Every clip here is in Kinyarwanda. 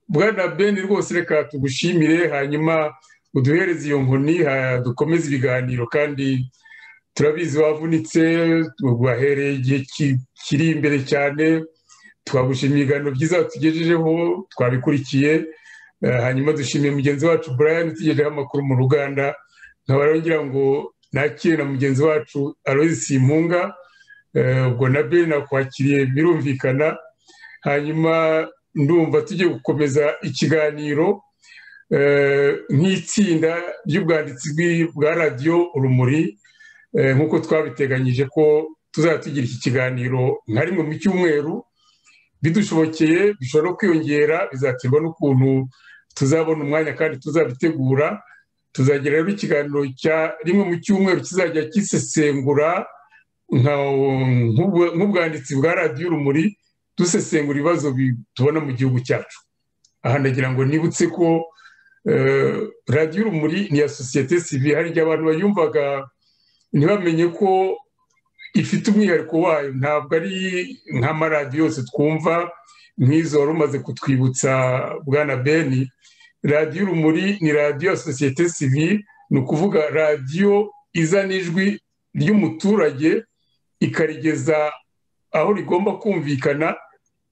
bwana beni rwose reka tugushimire hanyuma uduhereze iyo nkoni dukomeze ibiganiro kandi turabizi wavunitse wahereye igihe kiri imbere cyane twagushimiye ibiganiro byiza watugejejeho twabikurikiye hanyuma dushimiye mugenzi wacu brian utugejejeho amakuru mu ruganda nkaba ngira ngo nakire na mugenzi wacu arozi simpunga ubwo na beni nakwakiriye birumvikana hanyuma ndumva tugiye gukomeza ikiganiro nk'itsinda ry'ubwanditsi bwa radiyo urumuri nk'uko twabiteganyije ko tuzajya tugira iki kiganiro nka rimwe mu cyumweru bidushobokeye bishobora kwiyongera bizaterwa n'ukuntu tuzabona umwanya kandi tuzabitegura tuzagira rero ikiganiro cya rimwe mu cyumweru kizajya gisesengura nk'ubwanditsi bwa radiyo urumuri dusesengura ibibazo tubona mu gihugu cyacu aha ndagira ngo nibutse ko radiyo urumuri ni iya sosiyete sivire hari igihe abantu bayumvaga ntibamenye ko ifite umwihariko wayo ntabwo ari nk'amaradiyo yose twumva nk'izo wari umaze kutwibutsa bwana beni radiyo urumuri ni radiyo ya sosiyete sivire ni ukuvuga radiyo izana ijwi ry'umuturage ikarigeza aho rigomba kumvikana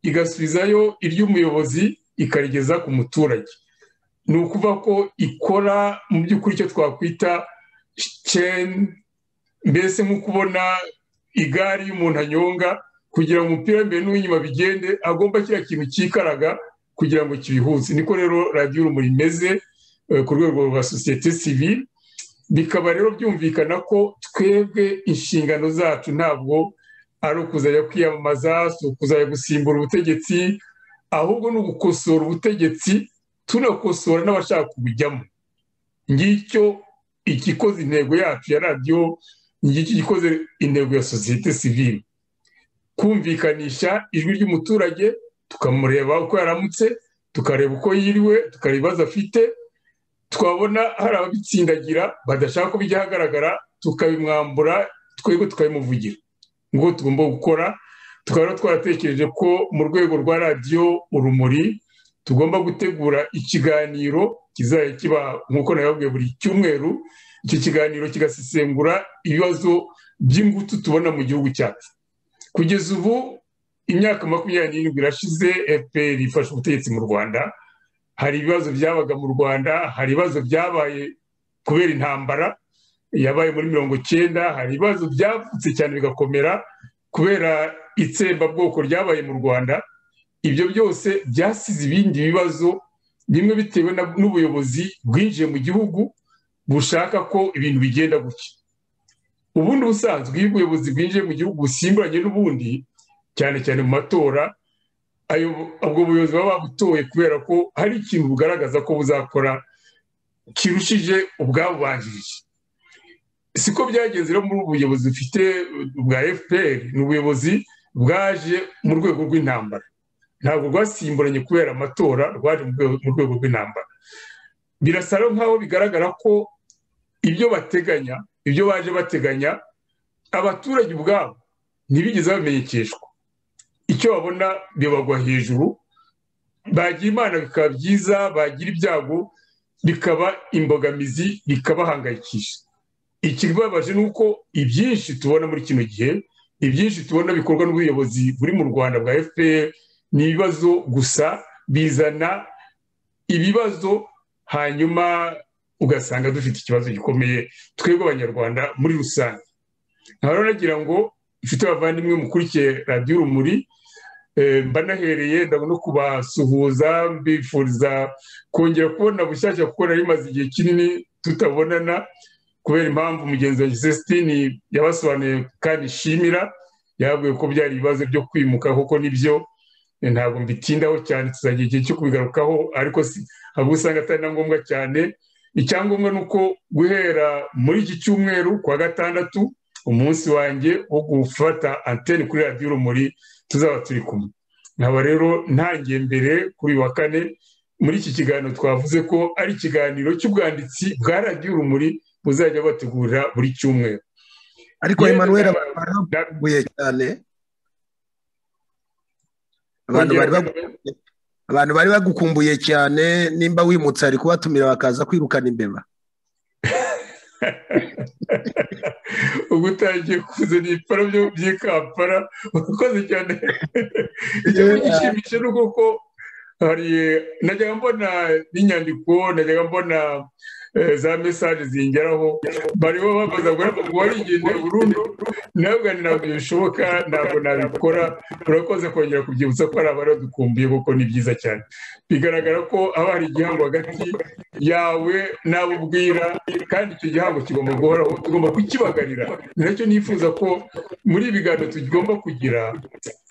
igasubizayo iry'umuyobozi ikarigeza ku muturage ni ukuvuga ko ikora mu by'ukuri icyo twakwita ceni mbese nko kubona igare iyo umuntu anyonga kugira ngo umupira w'imbere n'uw'inyuma bigende agomba kiriya kintu cyikaraga kugira ngo kibihuze niko rero radiyo urumuri imeze ku rwego rwa sosiyete sivire bikaba rero byumvikana ko twebwe inshingano zacu ntabwo ari ukuzajya kwiyamamaza si ukuzajya gusimbura ubutegetsi ahubwo ni ugukosora ubutegetsi tunakosora n'abashaka kubujyamo ngicyo igikoze intego yacu ya radiyo ngicyo igikoze intego ya sosiyete sivire kumvikanisha ijwi ry'umuturage tukamureba uko yaramutse tukareba uko yiriwe tukareba ibibazo afite twabona hari ababitsindagira badashaka ko bijya ahagaragara tukabimwambura twebwe tukabimuvugira ngo tugomba gukora tukaba twaratekereje ko mu rwego rwa radiyo urumuri tugomba gutegura ikiganiro kizajya kiba nk'uko nababwiye buri cyumweru iki kiganiro kigasesengura ibibazo by'ingutu tubona mu gihugu cyacu kugeza ubu imyaka makumyabiri n'irindwi irashize fpr ifashe ubutegetsi mu rwanda hari ibibazo byabaga mu rwanda hari ibibazo byabaye kubera intambara yabaye muri mirongo icyenda hari ibibazo byavutse cyane bigakomera kubera itsembabwoko ryabaye mu rwanda ibyo byose byasize ibindi bibazo bimwe bitewe n'ubuyobozi bwinjiye mu gihugu bushaka ko ibintu bigenda gutya ubundi busanzwe iyo ubuyobozi bwinjiye mu gihugu busimburanye n'ubundi cyane cyane mu matora ubwo buyobozi baba babutoye kubera ko hari ikintu bugaragaza ko buzakora kirushije ubwabubanjirije siko byagenze rero muri ubu buyobozi bufite bwa fpr ni ubuyobozi bwaje mu rwego rw'intambara ntabwo rwasimburanye kubera amatora rwaje mu rwego rw'intambara birasa nk'aho bigaragara ko ibyo bateganya ibyo baje bateganya abaturage ubwabo ntibigeze bamenyekeshwa icyo babona bibagwa hejuru bagira imana bikaba byiza bagira ibyago bikaba imbogamizi bikabahangayikisha ikibabaje ni uko ibyinshi tubona muri kino gihe ibyinshi tubona bikorwa n'ubuyobozi buri mu rwanda bwa fpr ni ibibazo gusa bizana ibibazo hanyuma ugasanga dufite ikibazo gikomeye twebwe abanyarwanda muri rusange nkaba nagira ngo mfite abavandimwe mukurikiye radiyo urumuri mbanahereye ndabona kubasuhuza mbifuriza kongera kubona bushyashya kuko nari maze igihe kinini tutabonana kubera impamvu mugenzi wa gisesitini yabasobanuye kandi ishimira yababwiye ko byari ibibazo byo kwimuka kuko nibyo ntabwo mbitindaho cyane tuzagira igihe cyo kubigarukaho ariko ahubwo usanga atari na ngombwa cyane icyangombwa ni uko guhera muri iki cyumweru kuwa gatandatu umunsi wanjye wo gufata antene kuri radiyo urumuri tuzaba turi kumwe nkaba rero ntangiye mbere kuri wa kane muri iki kiganiro twavuze ko ari ikiganiro cy'ubwanditsi bwa radiyo urumuri buzajya bategura buri cyumweru ariko emanuweli abantu bari baguye cyane abantu bari baguye abantu bari bagukumbuye cyane nimba wimutse ari kubatumira bakaza kwirukana imbeba ubu utangiye kuzana ibipara by'ikampara urakoze cyane ikintu gishimisha ni uko hari najyaga mbona n'inyandiko najyaga mbona za mesaje zingeraho bariho babaza ngo warigende burundu ntabwo ntabwo bishoboka ntabwo nabikora urakoze kongera kubyibutsa ko hari abari badukumbuye kuko ni byiza cyane bigaragara ko haba hari igihango hagati yawe n'abo ubwira kandi icyo gihango kigomba guhoraho tugomba kukibagarira ni nacyo nifuza ko muri ibi biganiro tugomba kugira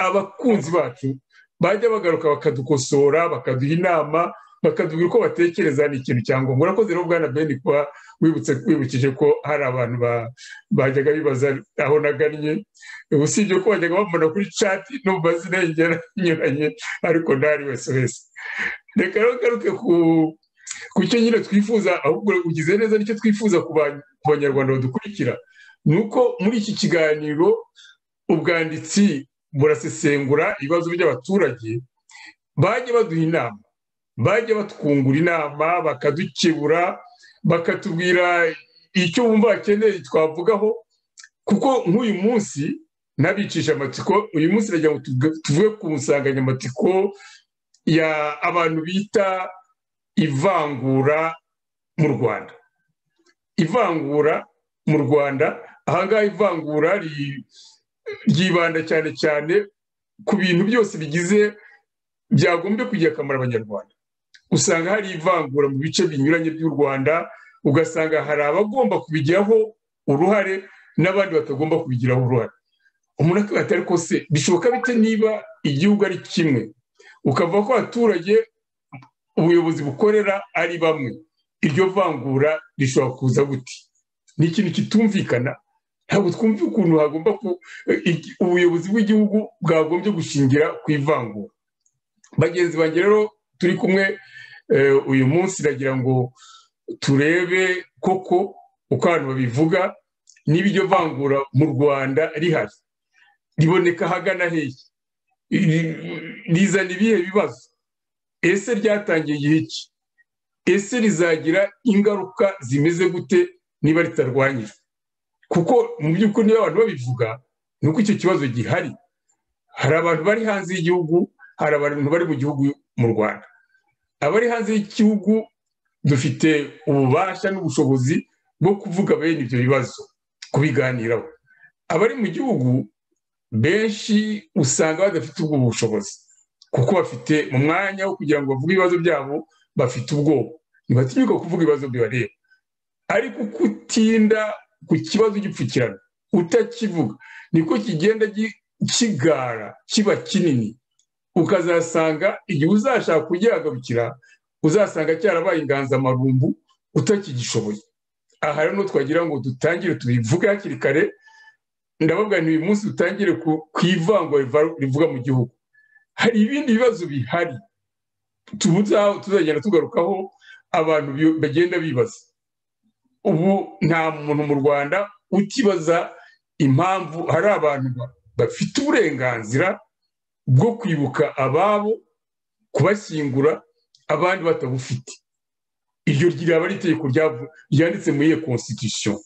abakunzi bacu bajya bagaruka bakadukosora bakaduha inama bakatubwira uko batekereza ni ikintu cya ngombwa urakoze rero bwana beni kuba wibutse wibukije ko hari abantu bajyaga bibaza aho nagannye usibye ko bajyaga bamubona kuri cati no mu mazina y'ingera anyuranye ariko ntari wese wese reka rero ngaruke ku cyo nyine twifuza ahubwo ugize neza nicyo twifuza ku banyarwanda badukurikira ni uko muri iki kiganiro ubwanditsi burasesengura ibibazo by'abaturage bajye baduha inama bajya batwungura inama bakadukebura bakatubwira icyo bumva bakeneye twavugaho kuko nk'uyu munsi n'abicisha amatsiko uyu munsi nagira ngo tuvuge ku nsanganyamatsiko ya abantu bita ivangura mu rwanda ivangura mu rwanda ahangaha ivangura ryibanda cyane cyane ku bintu byose bigize byagombye kugira akamaro abanyarwanda usanga hari ivangura mu bice binyuranye by'u rwanda ugasanga hari abagomba kubigiraho uruhare n'abandi batagomba kubigiraho uruhare umuntu akaba atari se bishoboka bite niba igihugu ari kimwe ukavuga ko abaturage ubuyobozi bukorera ari bamwe iryo vangura rishobora kuza guti ni ikintu kitumvikana ntabwo twumva ukuntu hagomba ubuyobozi bw'igihugu bwagombye gushingira ku ivangura bagenzi banjye rero turi kumwe uyu munsi nagira ngo turebe koko uko abantu babivuga niba iryo vangura mu rwanda rihari riboneka ahagana hehe rizana ibihe bibazo ese ryatangiye igihe ki ese rizagira ingaruka zimeze gute niba ritarwanyijwe kuko mu by'ukuri niba abantu babivuga ni uko icyo kibazo gihari hari abantu bari hanze y'igihugu hari abantu bari mu gihugu mu rwanda abari hanze y'igihugu dufite ububasha n'ubushobozi bwo kuvuga bene ibyo bibazo kubiganiraho abari mu gihugu benshi usanga badafite ubwo bushobozi kuko bafite mu mwanya wo kugira ngo bavuge ibibazo byabo bafite ubwoba ntibatinyuka kuvuga ibibazo bibareba ariko uko utinda ku kibazo gipfukirana utakivuga niko kigenda kigara kiba kinini ukazasanga igihe uzashaka kugihagarukira uzasanga cyarabaye inganzamarumbu utakigishoboye aha rero twagira ngo dutangire tubivuge hakiri kare ndababwira ni uyu munsi dutangire ku ivangwa rivuga mu gihugu hari ibindi bibazo bihari tuzagenda tugarukaho abantu bagenda bibaza ubu nta muntu mu rwanda utibaza impamvu hari abantu bafite uburenganzira bwo kwibuka ababo kubashyingura abandi batabufite iryo ryaba ari itegeko ryanditse muri iyo konsitisho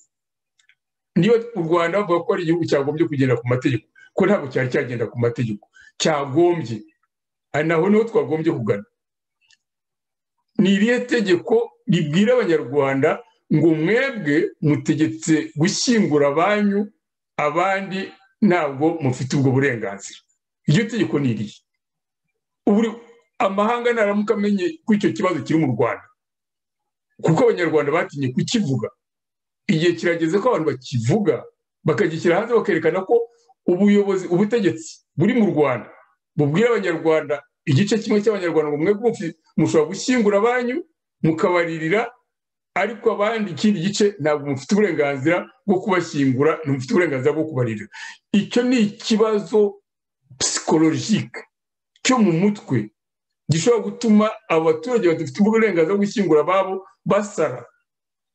niba u rwanda bavuga ko ari igihugu cyagombye kugenda ku mategeko ko ntabwo cyari cyagenda ku mategeko cyagombye naho niho twagombye kugana ni irihe tegeko ribwira abanyarwanda ngo mwebwe mutegetse gushyingura abanyu abandi ntabwo mufite ubwo burenganzira iryo tegeko ni irihe amahanga naramuka amenye ko icyo kibazo kiri mu rwanda kuko abanyarwanda batinye kukivuga igihe kirageze ko abantu bakivuga bakagishyira hanze bakerekana ko ubuyobozi ubutegetsi buri mu rwanda bubwira abanyarwanda igice kimwe cy'abanyarwanda ngo mwebwe mushobora gushyingura abanyu mukabaririra ariko abandi ikindi gice ntabwo mufite uburenganzira bwo kubashyingura ntimufite uburenganzira bwo kubaririra icyo ni ikibazo psikologike cyo mu mutwe gishobora gutuma abaturage badafite uburenganzira bwo gushyingura ababo basara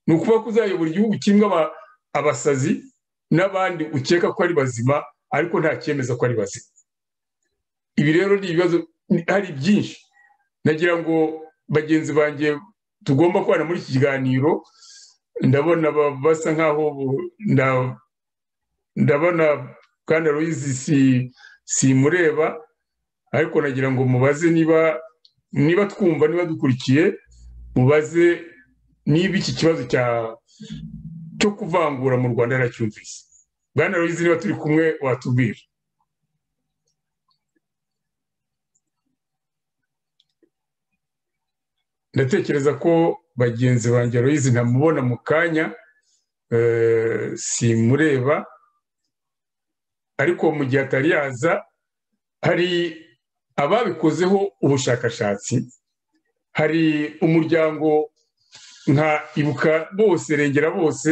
ni ukuvuga ko uzayobora igihugu kimwe abasazi n'abandi ukeka ko ari bazima ariko nta cyemeza ko ari bazima ibi rero ni ibibazo hari byinshi nagira ngo bagenzi banjye tugomba kubana muri iki kiganiro ndabona ba- basa nk'aho bu- nda- ndabona kandi ruyizi si simureba ariko nagira ngo mubaze niba niba twumva niba dukurikiye mubaze niba iki kibazo cya cyo kuvangura mu rwanda yaracyumvise bwana ruyizi niba turi kumwe watubwira ndatekereza ko bagenzi banjye ruyizi ntamubona mu kanya eh, simureba ariko mu gihe atari yaza hari ababikozeho ubushakashatsi hari umuryango nka ibuka bose rengera bose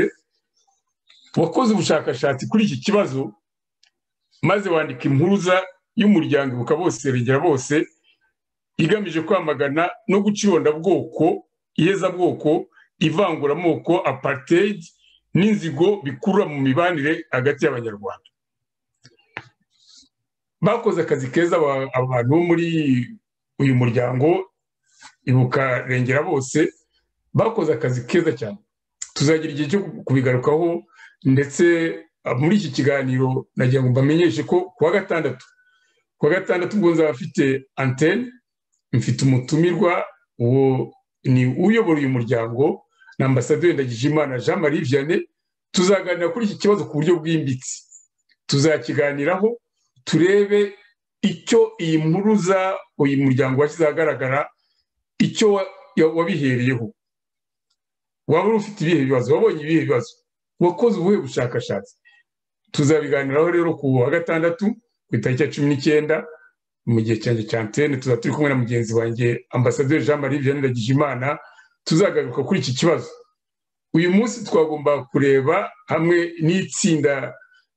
wakoze ubushakashatsi kuri iki kibazo maze wandika impuruza y'umuryango ibuka bose rengera bose igamije kwamagana no gucirondabwoko ihezabwoko ivanguramoko apartheid n'inzigo bikurura mu mibanire hagati y'abanyarwanda bakoze akazi keza aba- abantu bo muri uyu muryango ibuka rengera bose bakoze akazi keza cyane tuzagira igihe cyo kubigarukaho ndetse ah, muri iki kiganiro nagira ngo mbamenyeshe ko kuwa gatandatu kuwa gatandatu ubwo nzaba afite antene mfite umutumirwa uwo ni uyobora uyu muryango na ambasaderi ndagijimana jean marie vianney tuzaganira kuri iki kibazo ku buryo bwimbitse tuzakiganiraho turebe icyo iyi mpuruza uyu muryango washyize ahagaragara icyo wa- ya- wabihereyeho waba uri ufite ibihe bibazo wabonye ibihe bibazo wakoze ubuhe bushakashatsi tuzabiganiraho rero ku wa gatandatu ku itariki ya cumi n'icyenda mu gihe cyanjye cya antene tuzaba turi kumwe na mugenzi wanjye ambasaderi jean marie vianney ndagijimana tuzagaruka kuri iki kibazo uyu munsi twagomba kureba hamwe n'itsinda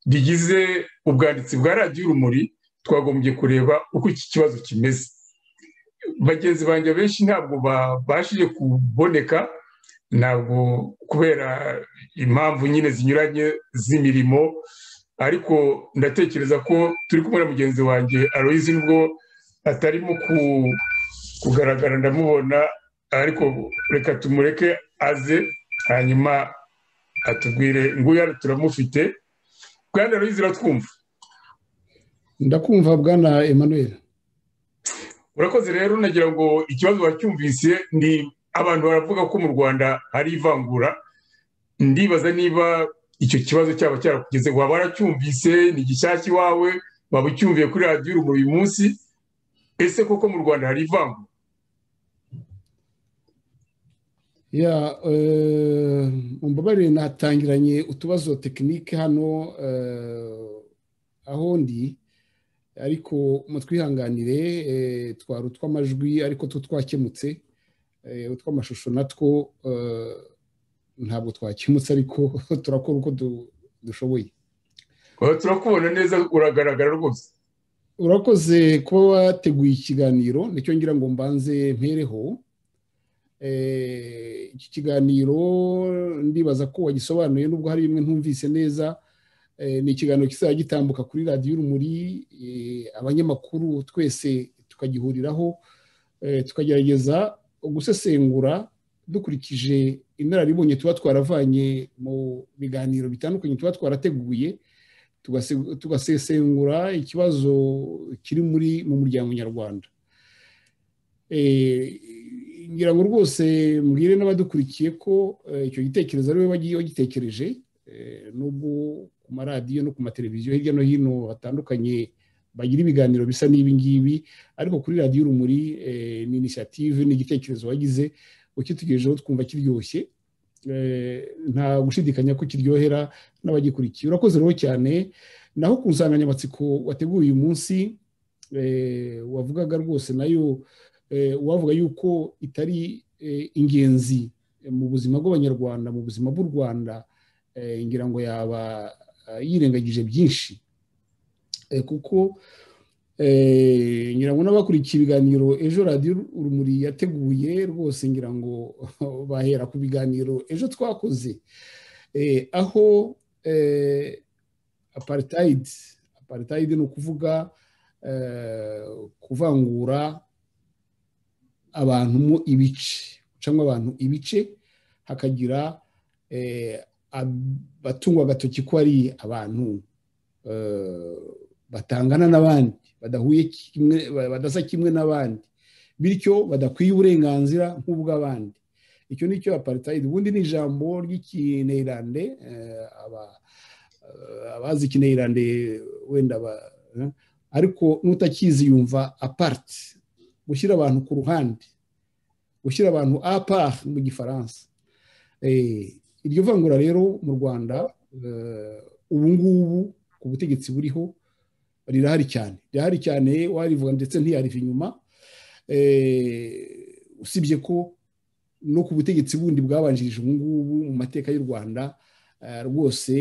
rigize ubwanditsi bwa radiyo urumuri twagombye kureba uko iki kibazo kimeze bagenzi banjye benshi ntabwo babashije kuboneka ntabwo kubera impamvu nyine zinyuranye z'imirimo ariko ndatekereza ko turi kumwe na mugenzi wanjye aloyizi nubwo atarimo ku- kugaragara ndamubona ariko reka tumureke aze hanyuma atubwire nguyu hano turamufite bwana aloyizi uratwumva ndakumva bwana emmanuel urakoze rero nagira ngo ikibazo wacyumvise ni abantu baravuga ko mu rwanda hari ivangura ndibaza niba icyo kibazo cyaba cyarakugeze waba waracyumvise ni gishyashya iwawe waba ucyumviye kuri radiyo urumuri uyu munsi ese koko mu rwanda hari ivangura ya eh, mumbabarire natangiranye utubazo tekinike hano eh, aho ndi ariko mutwihanganire eh, twari utw'amajwi ariko two twakemutse eh, utw'amashusho natwo eh, ntabwo twakemutse ariko turakora uko du- dushoboye Oya, turakubona neza uragaragara rwose urakoze kuba wateguye ikiganiro nicyo ngira ngo mbanze mpereho Eh, iki kiganiro ndibaza ko wagisobanuye nubwo hari bimwe ntumvise neza Eh, ni ikiganiro kizajya gitambuka kuri radiyo urumuri eh, abanyamakuru twese tukagihuriraho eh, tukagerageza gusesengura dukurikije inararibonye tuba twaravanye mu biganiro bitandukanye tuba twarateguye tugase- tugasesengura ikibazo kiri muri mu muryango nyarwanda Eh, ngira ngo rwose mbwire n'abadukurikiye ko eh, icyo gitekerezo ariwe wagiye wagitekereje eh, n'ubwo ku maradiyo no ku mateleviziyo hirya no hino batandukanye bagira ibiganiro bisa n'ibi ngibi ariko kuri radiyo urumuri eh, ni inisiyative ni igitekerezo wagize ukitugejejeho twumva kiryoshye Eh, nta gushidikanya ko kiryohera n'abagikurikiye urakoze rero cyane naho ku nsanganyamatsiko wateguye uyu munsi eh, wavugaga rwose nayo eh, wavuga yuko itari eh, ingenzi eh, mu buzima bw'abanyarwanda mu buzima bw'u rwanda eh, ngira ngo yaba eh, yirengagije byinshi Eh, kuko eh, ngira ngo n'abakurikiye ibiganiro ejo radiyo urumuri yateguye rwose ngira ngo bahera ku biganiro ejo twakoze Eh, aho eh, apartheid apartheid ni ukuvuga eh, kuvangura abantu mo ibice gucamo abantu ibice hakagira abatungwa agatoki ko ari abantu batangana n'abandi badahuye kimwe badasa kimwe n'abandi bityo badakwiye uburenganzira nk'ubw'abandi icyo ni cyo aparitayidi ubundi ni ijambo ry'ikineyirande abazi ikineyirande wenda ariko n'utakizi yumva apariti gushyira abantu ku ruhande gushyira abantu apari mu gifaransa iryo vangura rero mu rwanda ubu ngubu ku butegetsi buriho rirahari cyane rirahari cyane warivuga ndetse ntiyariva inyuma usibye ko no ku butegetsi bundi bwabanjirije ubu ngubu mu mateka y'u rwanda rwose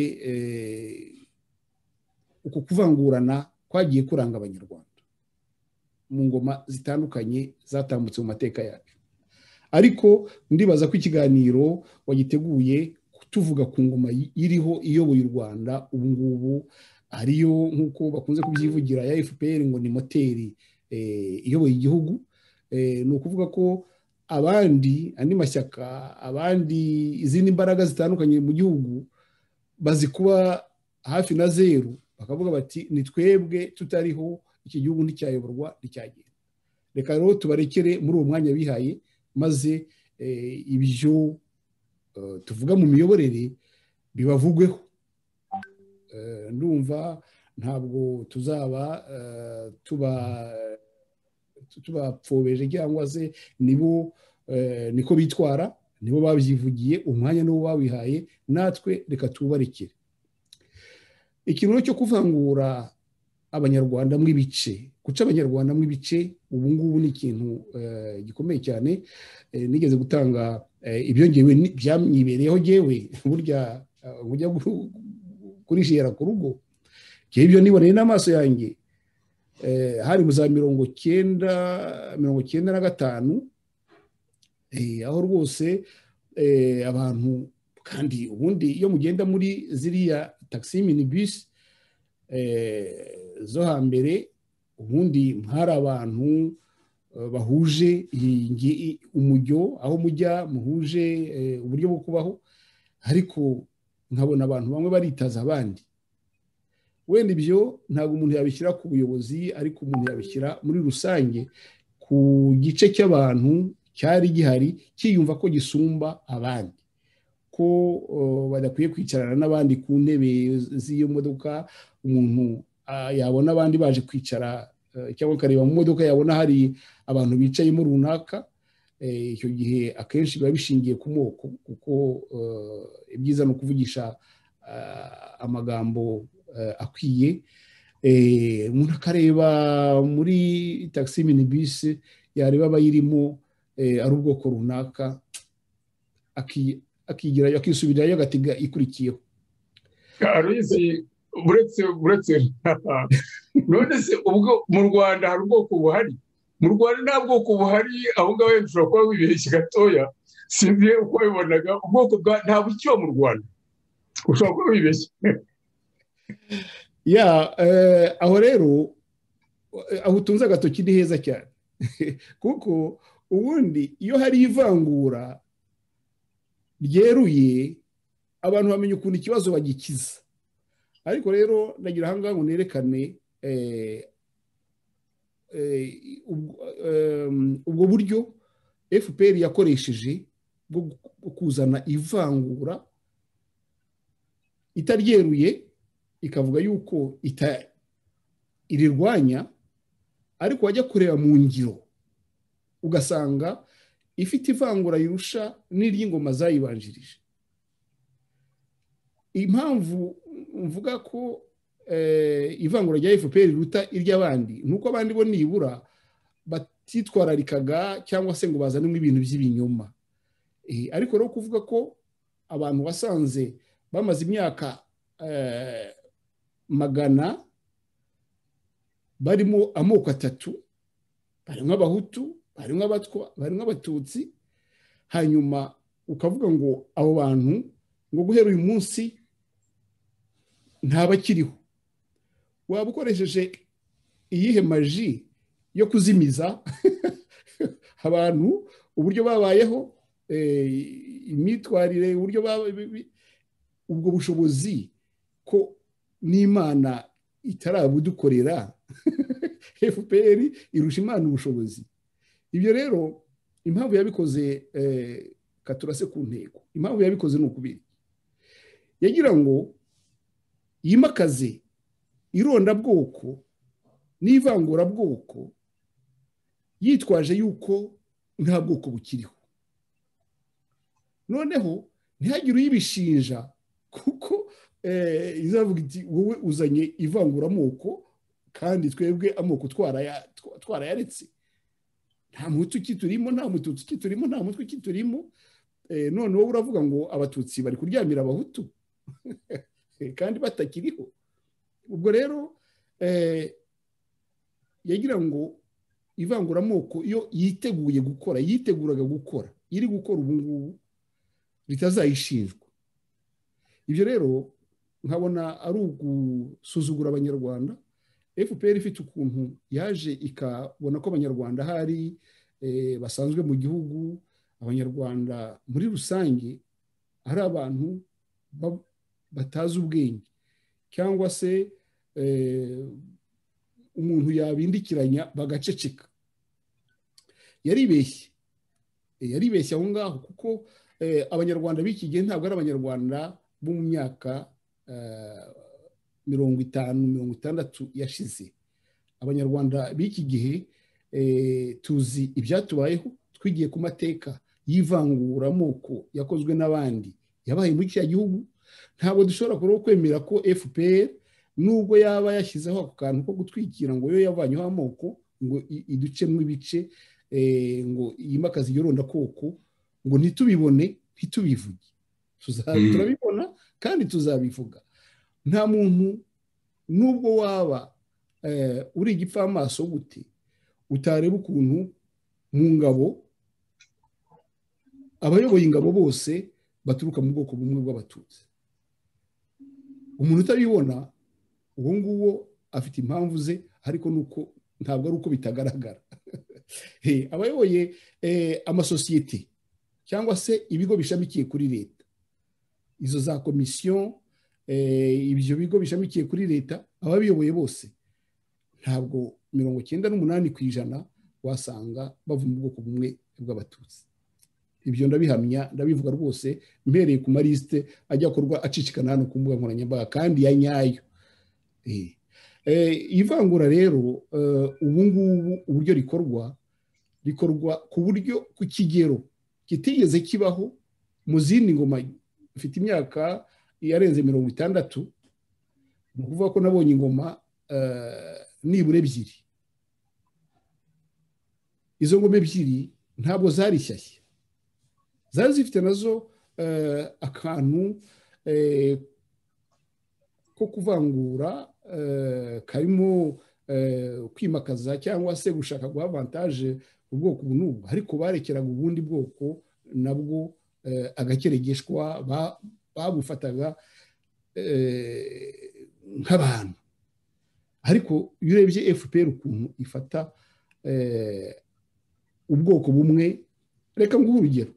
uku kuvangurana kwagiye kuranga abanyarwanda mu ngoma zitandukanye zatambutse mu mateka yacu ariko ndibaza ko ikiganiro wagiteguye tuvuga ku ngoma iriho iyoboye u rwanda ubu ngubu ariyo nk'uko bakunze kubyivugira ya fpr ngo ni moteri iyoboye igihugu ni ukuvuga ko abandi andi mashyaka abandi izindi mbaraga zitandukanye mu gihugu bazi kuba hafi na zeru bakavuga bati ni twebwe tutariho iki gihugu nticyayoborwa nticyagenda reka rero tubarekere muri uwo mwanya bihaye maze ibyo tuvuga mu miyoborere bibavugweho ndumva ntabwo tuzaba tubapfobeje cyangwa se nibo niko bitwara nibo babyivugiye umwanya niwo bawihaye natwe reka tubarekere ikintu cyo kuvangura abanyarwanda mw'ibice guca abanyarwanda mw'ibice ubu ngubu ni ikintu gikomeye cyane nigeze gutanga ibyo ngewe byamwibereyeho ngewe burya bujya kurishera ku rugo ngewe ibyo niboneye n'amaso yanjye hari mu za mirongo cyenda mirongo cyenda na gatanu aho rwose abantu kandi ubundi iyo mugenda muri ziriya takisi mini bisi zo hambere ubundi hari abantu bahuje umujyo aho mujya muhuje uburyo bwo kubaho ariko nkabona abantu bamwe baritaza abandi wenda ibyo ntabwo umuntu yabishyira ku buyobozi ariko umuntu yabishyira muri rusange ku gice cy'abantu cyari gihari cyiyumva ko gisumba abandi ko badakwiye kwicarana n'abandi ku ntebe z'iyo modoka umuntu yabona abandi baje kwicara cyangwa akareba mu modoka yabona hari abantu bicayemo runaka icyo gihe akenshi biba bishingiye ku moko kuko ibyiza ni ukuvugisha amagambo akwiye umuntu akareba muri takisi mini bisi yareba abayirimo ari ubwoko runaka akigira akisubirayo agatega ikurikiyeho uretse uretse none se ubwo mu rwanda hari ubwoko buhari mu rwanda nta bwoko buhari aho ngaho wenda ushobora kuba wibeshye gatoya sinzi uko wabibonaga ubwoko bwa nta bukiba mu rwanda ushobora kuba wibeshye ya aho rero aho utunze agatoki ni heza cyane kuko ubundi iyo hari ivangura ryeruye abantu bamenya ukuntu ikibazo bagikiza ariko rero nagira aha ngaha ngo nerekane ubwo buryo fpr yakoresheje bwo kuzana ivangura itaryeruye ikavuga yuko irirwanya ariko wajya kureba mu ngiro ugasanga ifite ivangura rirusha n'iry'ingoma zayibanjirije impamvu mvuga ko ivangura rya fpr riruta iry'abandi ni uko abandi bo nibura batitwararikaga cyangwa se ngo bazanemo ibintu by'ibinyoma ariko rero kuvuga ko abantu wasanze bamaze imyaka magana barimo amoko atatu barimo abahutu barimo abatwa barimo abatutsi hanyuma ukavuga ngo abo bantu ngo guhera uyu munsi ntabakiriho waba ukoresheje iyihe maji yo kuzimiza abantu uburyo babayeho imyitwarire uburyo ubwo bushobozi ko n'imana itarabudukorera fpr irusha imana ubushobozi ibyo rero impamvu yabikoze katurase ku ntego impamvu yabikoze ni ukubiri yagira ngo yimakaze irondabwoko n'ivangurabwoko yitwaje yuko nta bwoko bukiriho noneho ntihagire uyibishinja kuko izavuga iti wowe uzanye ivanguramoko kandi twebwe amoko twarayaretse nta muti ukiturimo nta muti ukiturimo nta mutwe ukiturimo none wowe uravuga ngo abatutsi bari kuryamira abahutu kandi batakiriho ubwo rero yagira ngo ivanguramoko iyo yiteguye gukora yiteguraga gukora iri gukora ubu ngubu bitazayishinjwa ibyo rero nkabona ari ugusuzugura abanyarwanda fpr ifite ukuntu yaje ikabona ko abanyarwanda hari basanzwe mu gihugu abanyarwanda muri rusange ari abantu batazi ubwenge cyangwa se umuntu yabindikiranya bagaceceka yaribeshye yaribeshye aho ngaho kuko abanyarwanda b'iki gihe ntabwo ari abanyarwanda bo mu myaka mirongo itanu mirongo itandatu yashize abanyarwanda b'iki gihe tuzi ibyatubayeho twigiye ku mateka y'ivanguramoko yakozwe n'abandi yabaye muri kiriya gihugu ntabwo dushobora kuba kwemera ko fpr nubwo yaba yashyizeho ako kantu ko gutwikira ngo yo yavanyeho amoko ngo iducemo ibice ngo yimakaze iyo rondakoko ngo ntitubibone ntitubivuge turabibona kandi tuzabivuga nta muntu nubwo waba uri igipfamaso gute utareba ukuntu mu ngabo abayoboye ingabo bose baturuka mu bwoko bumwe bw'abatutsi umuntu utabibona uwo nguwo afite impamvu ze ariko nuko ntabwo ari uko bitagaragara abayoboye amasosiyete cyangwa se ibigo bishamikiye kuri leta izo za komisiyo ibyo bigo bishamikiye kuri leta ababiyoboye bose ntabwo mirongo icyenda n'umunani ku ijana wasanga bava mu bwoko bumwe bw'abatutsi ibyo ndabihamya ndabivuga rwose mbereye ku malisite ajya akorwa acicikana hano ku mbuga nkoranyambaga kandi ya nyayo ivangura rero ubu ngubu uburyo rikorwa rikorwa ku buryo ku kigero kitigeze kibaho mu zindi ngoma mfite imyaka yarenze mirongo itandatu ni ukuvuga ko nabonye ingoma nibura ebyiri izo ngoma ebyiri ntabwo zari shyashya zari zifite nazo akantu ko kuvangura karimo kwimakaza cyangwa se gushaka guha avantaje ubwoko ubu n'ubu ariko barekeraga ubundi bwoko nabwo agakeregeshwa babufataga nk'abantu ariko iyo urebye fpr ukuntu ifata ubwoko bumwe reka nguhe urugero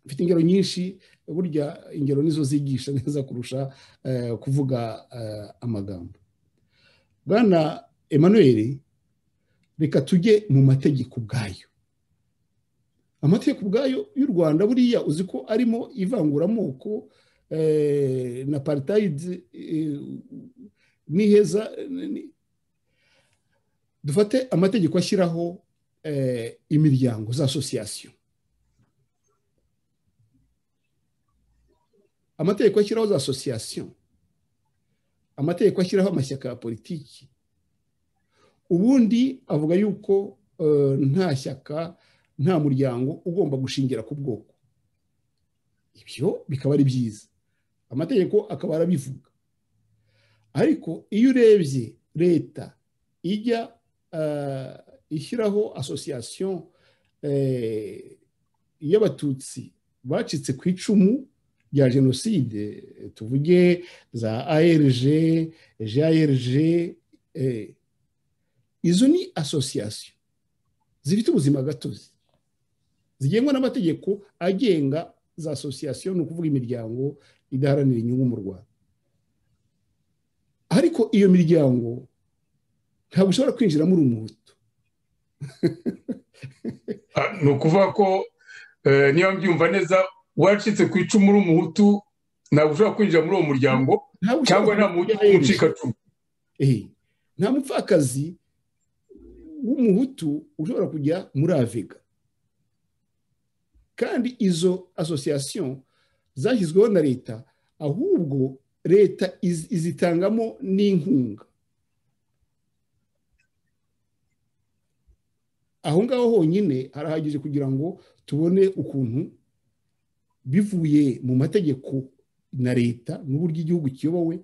mfite ingero nyinshi burya ingero nizo zigisha neza kurusha kuvuga amagambo bwana Emmanuel reka tujye mu mategeko ubwayo amategeko ubwayo y'u rwanda buriya uzi ko arimo ivanguramoko na paritayidi n'iheza dufate amategeko ashyiraho imiryango za asosiyasiyo amategeko ashyiraho za asosiyasiyo amategeko ashyiraho amashyaka ya politiki ubundi avuga yuko nta shyaka nta muryango ugomba gushingira ku bwoko ibyo bikaba ari byiza amategeko akaba arabivuga ariko iyo urebye leta ijya ishyiraho asosiyasiyo y'abatutsi bacitse ku icumu rya jenoside tuvuge za arg jarg izo ni asosiyasiyo zifite ubuzima gatozi zigengwa n'amategeko agenga za asosiyasiyo ni ukuvuga imiryango idaharanira inyungu mu rwanda ariko iyo miryango ntabwo ushobora kwinjiramo uri umuhutu ni ukuvuga ko eh, niba mbyumva neza wacitse ku icumu uri umuhutu ntabwo ushobora kwinjira muri uwo muryango Ntabwo ushobora cyangwa nta muhutu w'umucikacumu Eh, nta mupfakazi w'umuhutu ushobora kujya muri avega kandi izo asosiyasiyo zashyizweho na leta ahubwo leta iz- izitangamo n'inkunga aho ngaho honyine harahagije kugira ngo tubone ukuntu bivuye mu mategeko na leta n'uburyo igihugu kiyobowe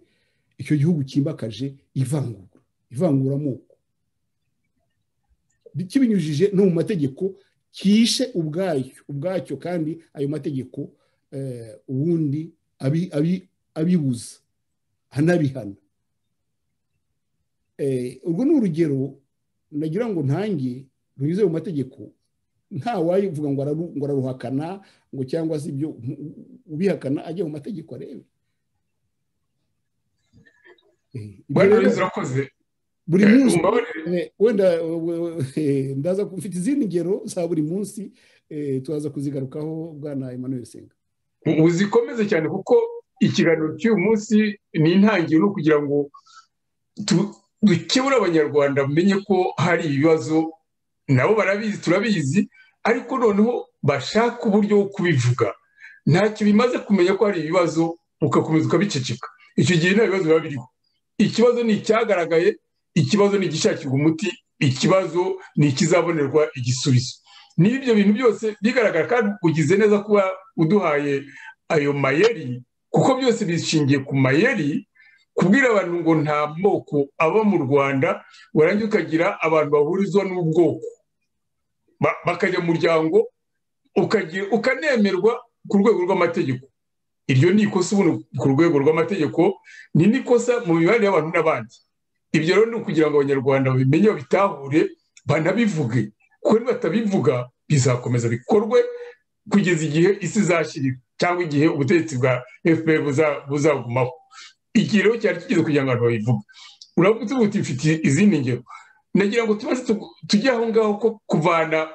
icyo gihugu cyimakaje ivangura ivanguramoko kibinyujije no mu mategeko kishe ubwacyo ubwacyo kandi ayo mategeko eh, ubundi abi- abi- abibuza anabihana Eh, urwo ni urugero nagira ngo ntange runyuze mu mategeko nta wayivuga ngo araru- ngo araruhakana ngo cyangwa se ibyo u- u- ubihakana ajya mu mategeko arebe Eh, ibyo bwana rero- yezu urakoze buri Eh, munsi mumbabarire. eh, wenda we- we- eh, ndaza ku- mfite izindi ngero za buri munsi eh, turaza kuzigarukaho bwana emmanuel senga uzikomeze cyane kuko ikiganiro cy'uyu munsi ni intangiriro kugira ngo tu- dukebure abanyarwanda bamenye ko hari ibibazo nabo barabizi turabizi ariko noneho bashaka uburyo bwo kubivuga ntacyo bimaze kumenya ko hari ibibazo ugakomeza ukabiceceka icyo gihe nta bibazo biba biriho ikibazo ni icyagaragaye ikibazo ni igishakirwa umuti ikibazo ni ikizabonerwa igisubizo niba ibyo bintu byose bigaragara kandi ugize neza kuba uduhaye ayo mayeri kuko byose bishingiye ku mayeri kubwira abantu ngo nta moko aba mu rwanda warangiza ukagira abantu bahurizwa n'ubwoko Ba- bakajya mu muryango ukagira- ukanemerwa ku rwego rw'amategeko iryo ni ikosa ubundi ku rwego rw'amategeko ni n'ikosa mu mibanire y'abantu n'abandi ibyo rero ni ukugira ngo abanyarwanda babimenye babitahure banabivuge kuko nibatabivuga bizakomeza bikorwe kugeza igihe isi izashyirira cyangwa igihe ubutegetsi bwa fpr buza- buzagumaho igihe rero cyari kigeze kugira ngo abantu babivuge uravuga uti mfite izindi ngero nagira ngo tumaze tu- tujye aho ngaho ko kuvana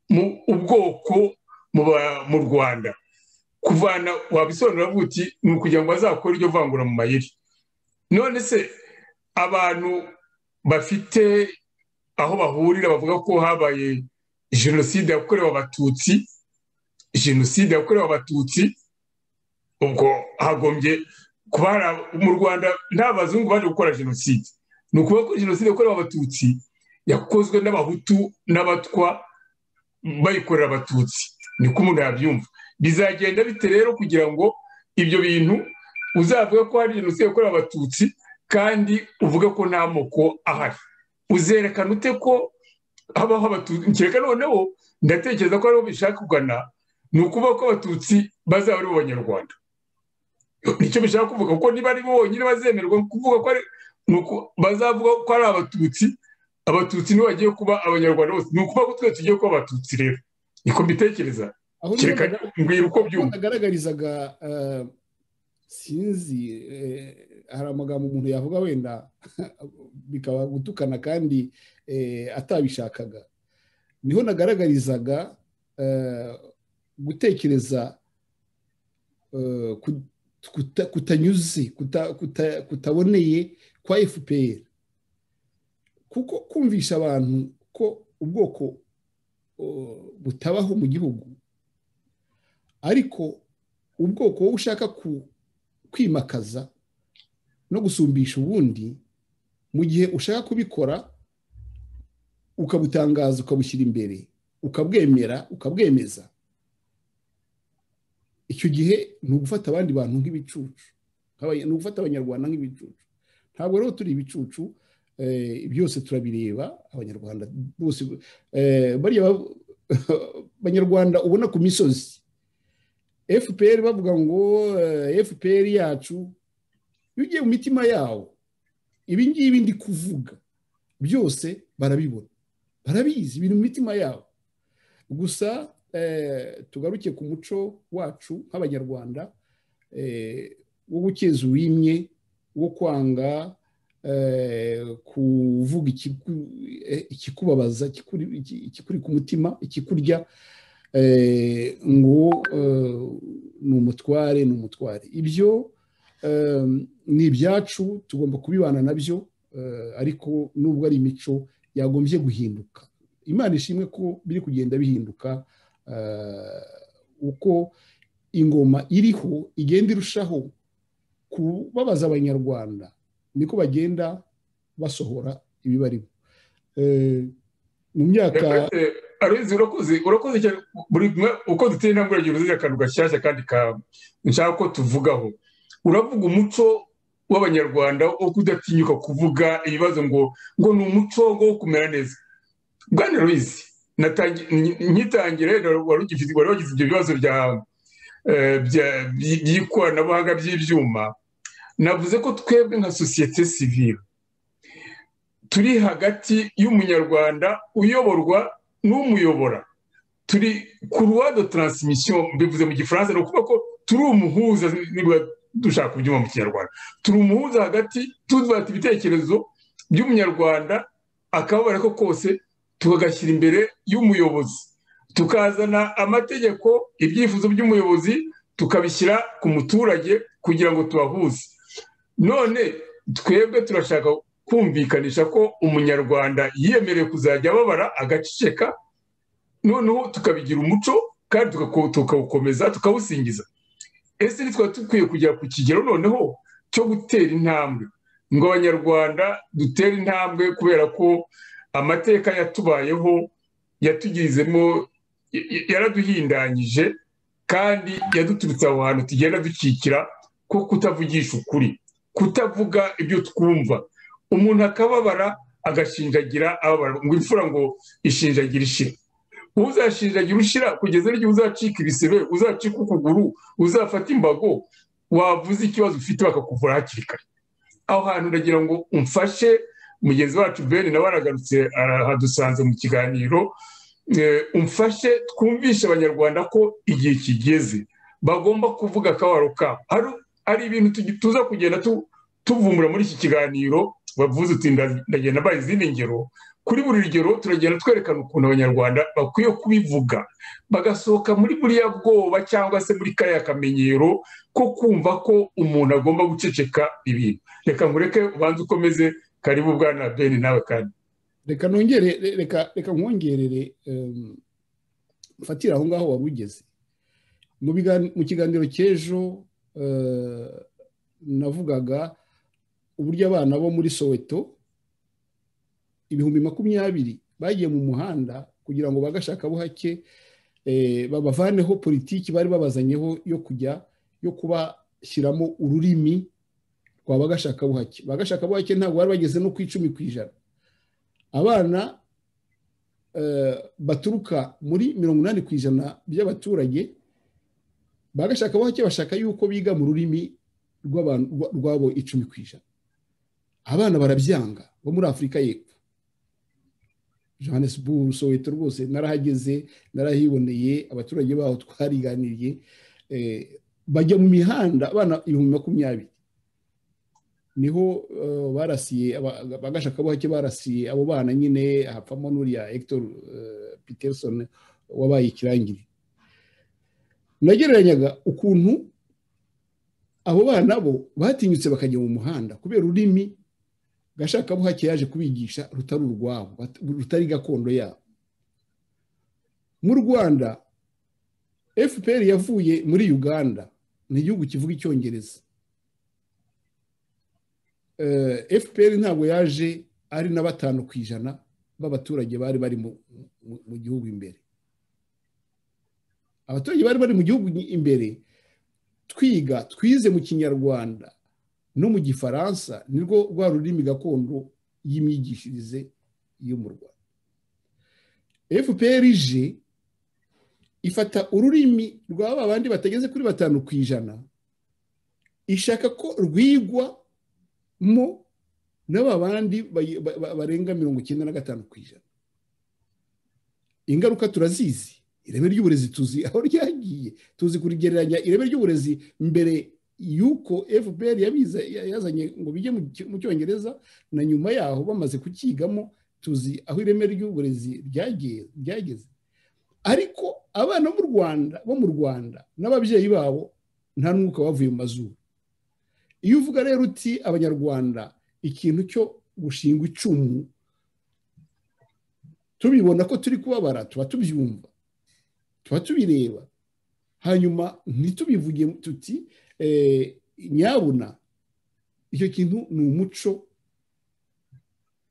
mu ubwoko mu ba- mu rwanda kuvana wabisobanura avuga uti ni ukugira ngo bazakore iryo vangura mu mayeri none se abantu bafite aho bahurira bavuga ko habaye jenoside yakorewe abatutsi jenoside yakorewe abatutsi ubwo hagombye kuba hari- mu rwanda nta bazungu baje gukora jenoside ni ukuvuga ko jenoside yakorewe abatutsi yakozwe n'abahutu n'abatwa bayikorera abatutsi niko umuntu yabyumva bizagenda bite rero kugira ngo ibyo bintu uzavuga ko hari jenoside yakorewe abatutsi kandi uvuge ko nta moko ahari uzerekana ute ko habaho abatutsi kereka noneho ndatekereza ko ariho bishaka kugana ni ukuvuga ko abatutsi bazaba ari bo banyarwanda nicyo bishaka kuvuga kuko niba ari bo bonyine bazemerwa kuvuga ko ari ni uku- bazavuga ko ari abatutsi abatutsi nibo bagiye kuba abanyarwanda bose ni ukuvuga ko twese tugiye kuba abatutsi rero niko mbitekereza aho niho kereka naga- mbwira uko aho byumva nagaragarizaga eh, sinzi eh, hari amagambo umuntu yavuga wenda bikaba gutukana kandi eh, atabishakaga niho nagaragarizaga eh, gutekereza eh, ku- kuta- kutanyuze kuta- kuta- kutaboneye kwa fpr kuko kumvisha abantu ko ubwoko eh, butabaho mu gihugu ariko ubwoko wowe ushaka ku- kwimakaza no gusumbisha ubundi mu gihe ushaka kubikora ukabutangaza ukabushyira imbere ukabwemera ukabwemeza icyo gihe ni ugufata abandi bantu nk'ibicucu nk'abanya- ni ugufata abanyarwanda nk'ibicucu ntabwo rero turi ibicucu eh, byose turabireba abanyarwanda bose eh, bariya ba- abanyarwanda ubona ku misozi fpr bavuga ngo eh, fpr yacu iyo ugiye mu mitima yawo ibi ngibi ndi kuvuga byose barabibona barabizi biri mu mitima yabo gusa tugaruke ku muco wacu nk'abanyarwanda wo gukeza uwimye wo kwanga kuvuga ikikubabaza ikikuri ku mutima ikikurya ngo ni umutware ni umutware ibyo ni ibyacu tugomba kubibana nabyo ariko nubwo ari imico yagombye guhinduka imana ishimwe ko biri kugenda bihinduka uko ingoma iriho igenda irushaho kubabaza abanyarwanda niko bagenda basohora ibibarimo mu myaka arenze urakoze urakoze cyane buri uko duteye intambwe uragira uzira akantu gashyashya kandi nshaka ko tuvugaho uravuga umuco w'abanyarwanda wo kudatinyuka kuvuga ibibazo ngo ngo ni umuco wo kumera neza bwana ruizi nkitangire wari wagize ibyo bibazo by'ikoranabuhanga by'ibyuma navuze ko twebwe nka sosiyete sivire turi hagati y'umunyarwanda uyoborwa n'umuyobora turi ku ruwado taransimisiyo bivuze mu gifaransa ni ukuvuga ko turi umuhuza niba dushaka kubyuma mu kinyarwanda turi umuhuza hagati tuzubata ibitekerezo by'umunyarwanda akababara ko kose tukagashyira imbere y'umuyobozi tukazana amategeko ibyifuzo by'umuyobozi tukabishyira ku muturage kugira ngo tubahuze none twebwe turashaka kumvikanisha ko umunyarwanda yiyemerewe kuzajya ababara agaceceka noneho tukabigira umuco kandi tukawukomeza tukawusingiza ese ntitwa dukwiye kujya ku kigero noneho cyo gutera intambwe ngo abanyarwanda dutere intambwe kubera ko amateka yatubayeho yatugizemo yaraduhindanyije kandi yaduturutse aho hantu tugenda dukikira ko kutavugisha ukuri kutavuga ibyo twumva umuntu akababara agashinjagira ababara ngo imfura ngo ishinjagira ishira uzashinjagira ushira kugeza n'igihe uzacika ibisebe uzacika ukuguru uzafata imbago wavuze ikibazo ufite bakakuvura hakiri kare aho hantu uragira ngo umfashe mugenzi wacu bene nawe aragarutse arahadusanze mu kiganiro umfashe twumvishe abanyarwanda ko igihe kigeze bagomba kuvuga akabaro kabo hari ibintu tuza kugenda tuvumbura muri iki kiganiro bavuze uti ndagenda mbaye izindi ngero kuri buri rugero turagenda twerekana ukuntu abanyarwanda bakwiye kubivuga bagasohoka muri buriya bwoba cyangwa se muri kariya kamenyero ko kumva ko umuntu agomba guceceka ibintu reka ngureke ubanze ukomeze karibu bwana beni nawe kandi reka nongere reka nkongerere mfatire aho ngaho waba ugeze mu kiganiro cy'ejo navugaga uburyo abana bo muri soweto ibihumbi makumyabiri bagiye mu muhanda kugira ngo bagashakabuhake babavaneho politiki bari babazanyeho yo kujya yo kubashyiramo ururimi rwa bagashakabuhake bagashakabuhake ntabwo bari bageze no ku icumi ku ijana abana baturuka muri mirongo inani ku ijana by'abaturage bagashakabuhake bashaka yuko biga mu rurimi rwabo icumi ku ijana abana barabyanga bo muri afurika y'epfo johannesburg soweto rwose narahageze narahiboneye abaturage baho twariganiriye bajya mu mihanda abana ibihumbi makumyabiri niho barasiye bagashakabuhake barasiye abo bana nyine hapfamo n'uriya hector peterson wabaye ikirangirire nagereranyaga ukuntu abo bana bo batinyutse bakajya mu muhanda kubera ururimi gashakabuhake yaje kubigisha rutari urwabo rutari gakondo yabo mu rwanda fpr yavuye muri uganda ni igihugu kivuga icyongereza fpr ntabwo yaje ari na batanu ku ijana b'abaturage bari bari mu gihugu imbere abaturage bari bari mu gihugu imbere twiga twize mu kinyarwanda no mu gifaransa nirwo rwa rurimi gakondo y'imyigishirize yo mu rwanda fpr ije ifata ururimi rwa bandi batageze kuri batanu ku ijana ishaka ko rwigwa mo n'aba bandi barenga mirongo icyenda na gatanu ku ijana ingaruka turazizi ireme ry'uburezi tuzi aho ryagiye tuzi kurigereranya ireme ry'uburezi mbere y'uko fpr yabiza yazanye ngo bijye mu cyongereza na nyuma yaho bamaze kucyigamo tuzi aho ireme ry'uburezi ryageze ariko abana bo mu rwanda bo mu rwanda n'ababyeyi babo nta n'umwuka bavuye mu mazuru iyo uvuga rero uti abanyarwanda ikintu cyo gushingwa icumu tubibona ko turi kubabara tuba tubyumva tuba tubireba hanyuma ntitubivuge tuti nyabuna icyo kintu ni umuco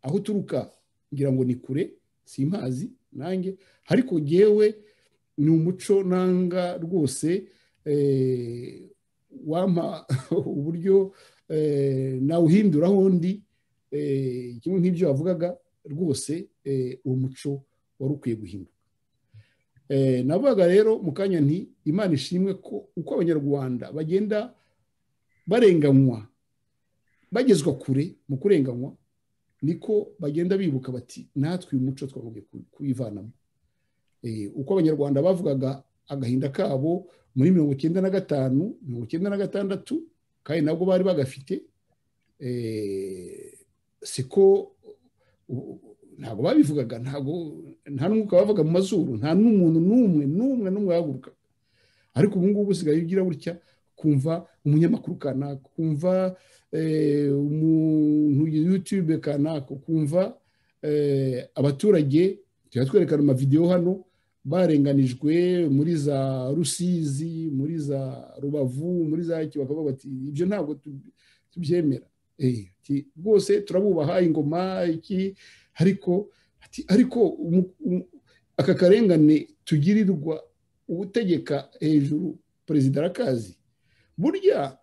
aho uturuka ngira ngo ni kure si impazi nanjye ariko ngewe ni umuco nanga rwose wampa uburyo nawuhinduraho undi kimwe nk'ibyo wavugaga rwose uwo muco wari ukwiye guhinduka navugaga rero mu kanya nti imana ishimwe ko uko abanyarwanda bagenda barenganywa bagezwa kure mu kurenganywa niko bagenda bibuka bati natwe uyu muco twagombye kuwivanamo uko abanyarwanda bavugaga agahinda kabo muri mirongo icyenda na gatanu mirongo icyenda na gatandatu kandi nabwo bari bagafite siko ntabwo babivugaga ntabwo nta n'umwuka bavaga mu mazuru nta n'umuntu n'umwe n'umwe n'umwe wahagurukaga ariko ubu ngubu usigaye ugira gutya kumva umunyamakuru kanaka kumva umuntu yutube kanaka kumva abaturage tujya twerekana amavidewo hano barenganijwe muri za rusizi muri za rubavu muri za bakavuga bati ibyo ntabwo tubyemera rwose turabubaha ingoma iki ariko ariko aka karengane tugirirwa ubutegeka hejuru perezida arakazi burya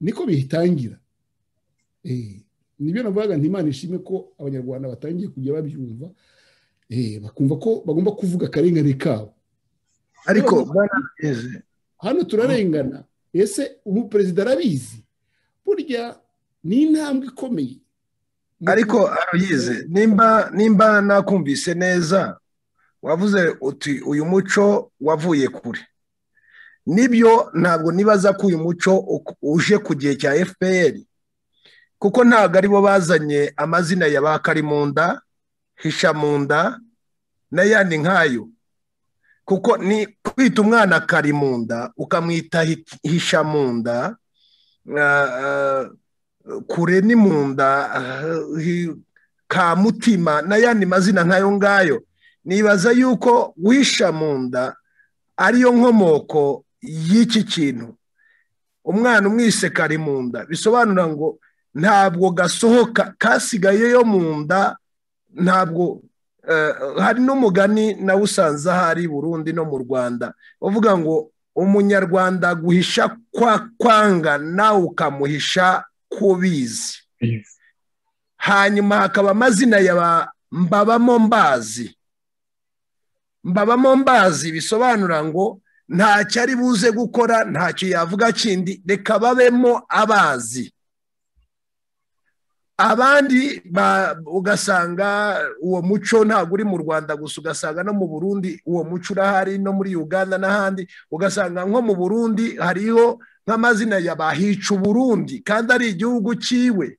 niko bitangira nibyo navugaga ntimana ishime ko abanyarwanda batangiye kujya babyumva bakumva ko bagomba kuvuga akarengane kabo ariko hano turarengana ese ubu perezida arabizi burya ni intambwe ikomeye ariko arayize nimba nimba nakumvise neza wavuze uti uyu muco wavuye kure nibyo ntabwo nibaza ko uyu muco uje ku gihe cya fpr kuko ntabwo aribo bazanye amazina ya ba karimunda hishamunda n'ayandi nk'ayo kuko ni kwita umwana karimunda ukamwita hishamunda kure ni mu nda ka mutima n'ayandi mazina nk'ayo ngayo nibaza yuko wisha mu nda ariyo nkomoko y'iki kintu umwana umwise kari mu nda bisobanura ngo ntabwo gasohoka kasigaye yo mu nda ntabwo hari n'umugani nawe usanze ahari burundi no mu rwanda uvuga ngo umunyarwanda guhisha kwa kwanga nawe ukamuhisha kubizi hanyuma hakaba amazina ya mbabamo mbazi mbabamo mbazi bisobanura ngo ntacyo ari buze gukora ntacyo yavuga kindi reka babemo abazi abandi ugasanga uwo muco ntabwo uri mu rwanda gusa ugasanga no mu burundi uwo muco urahari no muri uganda n'ahandi ugasanga nko mu burundi hariho nk'amazina ya bahica uburundi kandi ari igihugu cyiwe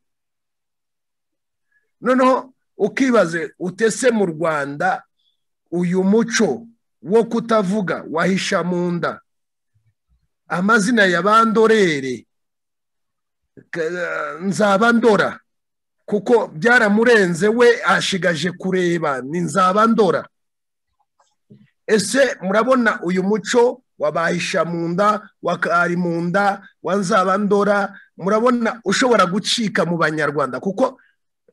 noneho ukibaze utese mu rwanda uyu muco wo kutavuga wahisha mu nda amazina ya bandorere nzabandora kuko byaramurenze we ashigaje kureba ni nzabandora ese murabona uyu muco wabahisha mu nda wakari mu nda wanzabandora murabona ushobora gucika mu banyarwanda kuko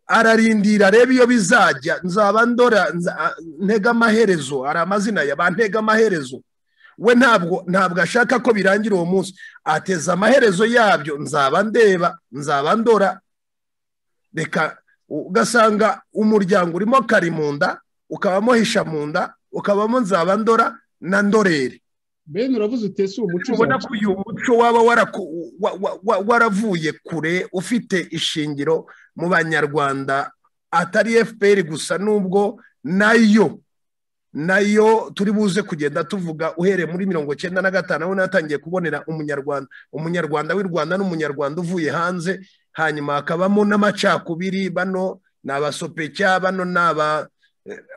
ararindira reba iyo bizajya nzabandora ntega amaherezo hari amazina ya ba ntega amaherezo we ntabwo ntabwo ashaka ko birangira uwo munsi ateza amaherezo yabyo nzaba ndeba nzabandora reka ugasanga umuryango urimo kari mu nda ukabamo hisha mu nda ukabamo nzabandora na ndorere bene uravuze utese uwo muco ubona ko uyu muco waba waravuye kure ufite ishingiro mu banyarwanda atari fpr gusa nubwo nayo nayo turi buze kugenda tuvuga uhereye muri mirongo icyenda na gatanu aho natangiye kubonera umunyarwanda umunyarwanda w'i rwanda n'umunyarwanda uvuye hanze hanyuma hakabamo n'amacakubiri bano ni abasopecya bano ni aba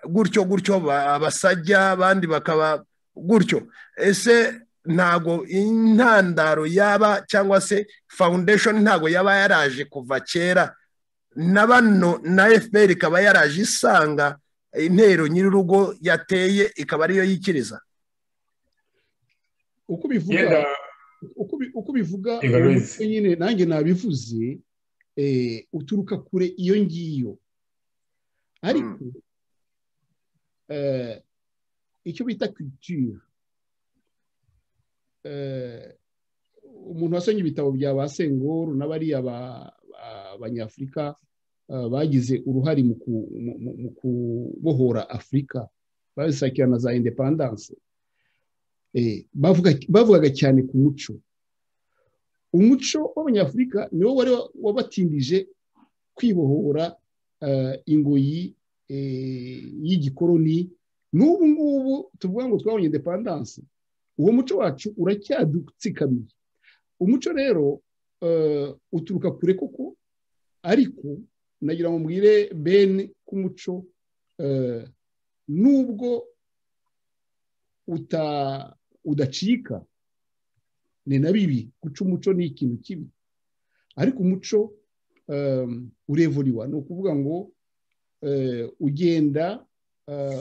gutyo gutyo abasajya abandi bakaba gutyo ese ntago intandaro yaba cyangwa se foundation ntago yaba yaraje kuva kera na bano na fpr ikaba yaraje isanga intero nyir'urugo yateye ikaba ariyo yikiriza uko bivuga nyine nanjye nabivuze uturuka kure iyo ngiyo ariko icyo bita culture umuntu wasomye ibitabo bya ba senguru n'abariya abanyafurika bagize uruhare mu kubohora afurika bazisakira na za indepandanse bavugaga cyane ku muco umuco w'abanyafurika niwo wari wabatindije kwibohora ingoyi y'igikoroni n'ubu ngubu tuvuga ngo twabonye indepandanse uwo muco wacu uracyadutsikamiye umuco rero uturuka kure koko ariko nagira ngo mbwire bene k'umuco nubwo udacika ni na bibi guca umuco ni ikintu kibi ariko umuco urevuriwa ni ukuvuga ngo ugenda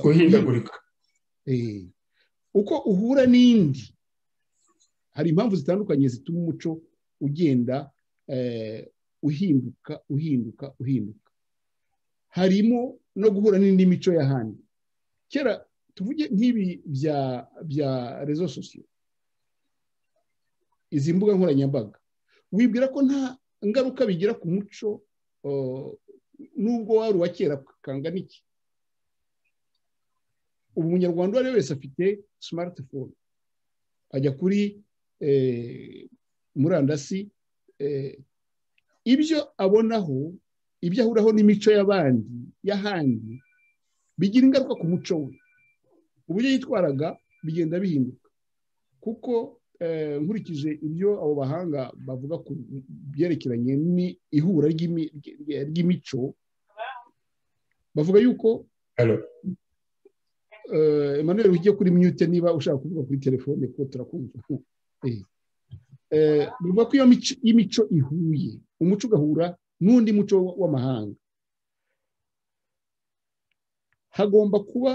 uhindagurika uko uhura n'indi hari impamvu zitandukanye zituma umuco ugenda uhinduka uhinduka uhinduka harimo no guhura n'indi mico y'ahandi kera tuvuge nk'ibi bya bya rezo sosiyo izi mbuga nkoranyambaga wibwira ko nta ngaruka bigira ku muco n'ubwo wari uwa kera kangana iki ubu umunyarwanda uwo ari we wese afite simatifone ajya kuri murandasi ibyo abonaho ibyo ahuraho n'imico y'abandi y'ahandi bigira ingaruka ku muco we uburyo yitwaraga bigenda bihinduka kuko nkurikije ibyo abo bahanga bavuga ku byerekeranye n'ihura ry'imico bavuga yuko Emmanuel ujye kuri mute niba ushaka kuvuga kuri telefone kuko turakumva bivuga ko iyo imico ihuye umuco ugahura n'undi muco w'amahanga hagomba kuba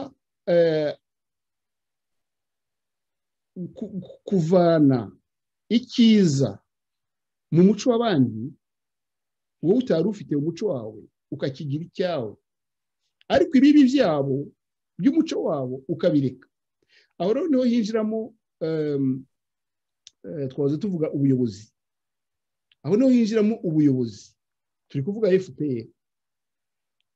kuvana icyiza mu muco w'abandi wowe utari ufite umuco wawe ukakigira icyawe ariko ibibi byabo by'umuco wabo ukabireka aho rero niho hinjiramo twaze tuvuga ubuyobozi aho niho hinjiramo ubuyobozi turi kuvuga fpr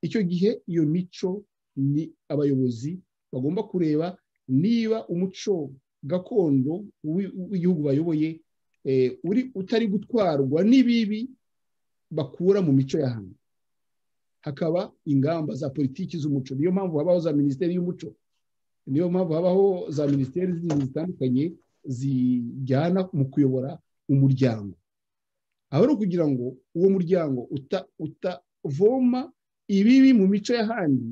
icyo gihe iyo mico ni abayobozi bagomba kureba niba umuco gakondo w'igihugu bayoboye uri utari gutwarwa n'ibibi bakura mu mico y'ahantu hakaba ingamba za politiki z'umuco niyo mpamvu habaho za minisiteri y'umuco niyo mpamvu habaho za minisiteri zitandukanye zijyana mu kuyobora umuryango aho ari ukugira ngo uwo muryango utavoma ibibi mu mico y'ahandi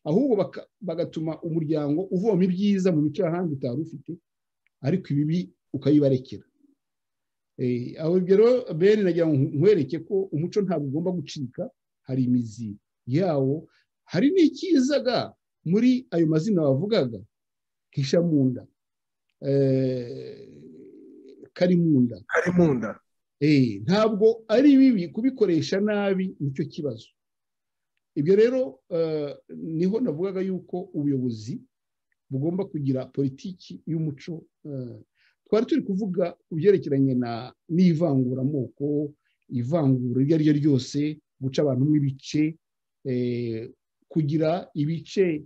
ahubwo bagatuma umuryango uvoma ibyiza mu mico y'ahandi utari ufite ariko ibibi ukabibarekera aho rero bene nagira ngo nkwereke ko umuco ntabwo ugomba gucika hari imizi yawo hari n'ikizaga muri ayo mazina bavugaga nk'ishamunda karimunda karimunda ntabwo ari bibi kubikoresha nabi nicyo kibazo ibyo rero niho navugaga yuko ubuyobozi bugomba kugira politiki y'umuco twari turi kuvuga ku byerekeranye n'ivanguramoko ivangura iryo ari ryo ryose guca abantu mu ibice kugira ibice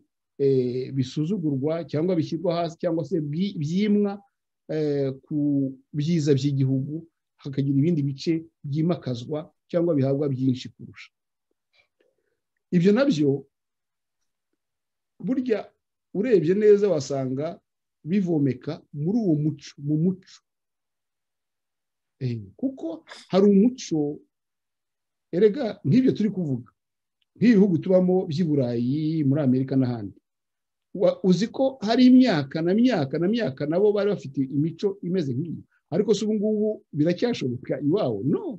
bisuzugurwa cyangwa bishyirwa hasi cyangwa se byimwa ku byiza by'igihugu hakagira ibindi bice byimakazwa cyangwa bihabwa byinshi kurusha ibyo nabyo burya urebye neza wasanga bivomeka muri uwo muco mu muco kuko hari umuco erega nk'ibyo turi kuvuga nk'ibihugu tubamo by'i burayi muri amerika n'ahandi uzi ko hari imyaka na myaka na myaka nabo bari bafite imico imeze nk'iyo ariko si ubu ngubu biracyashoboka iwawe no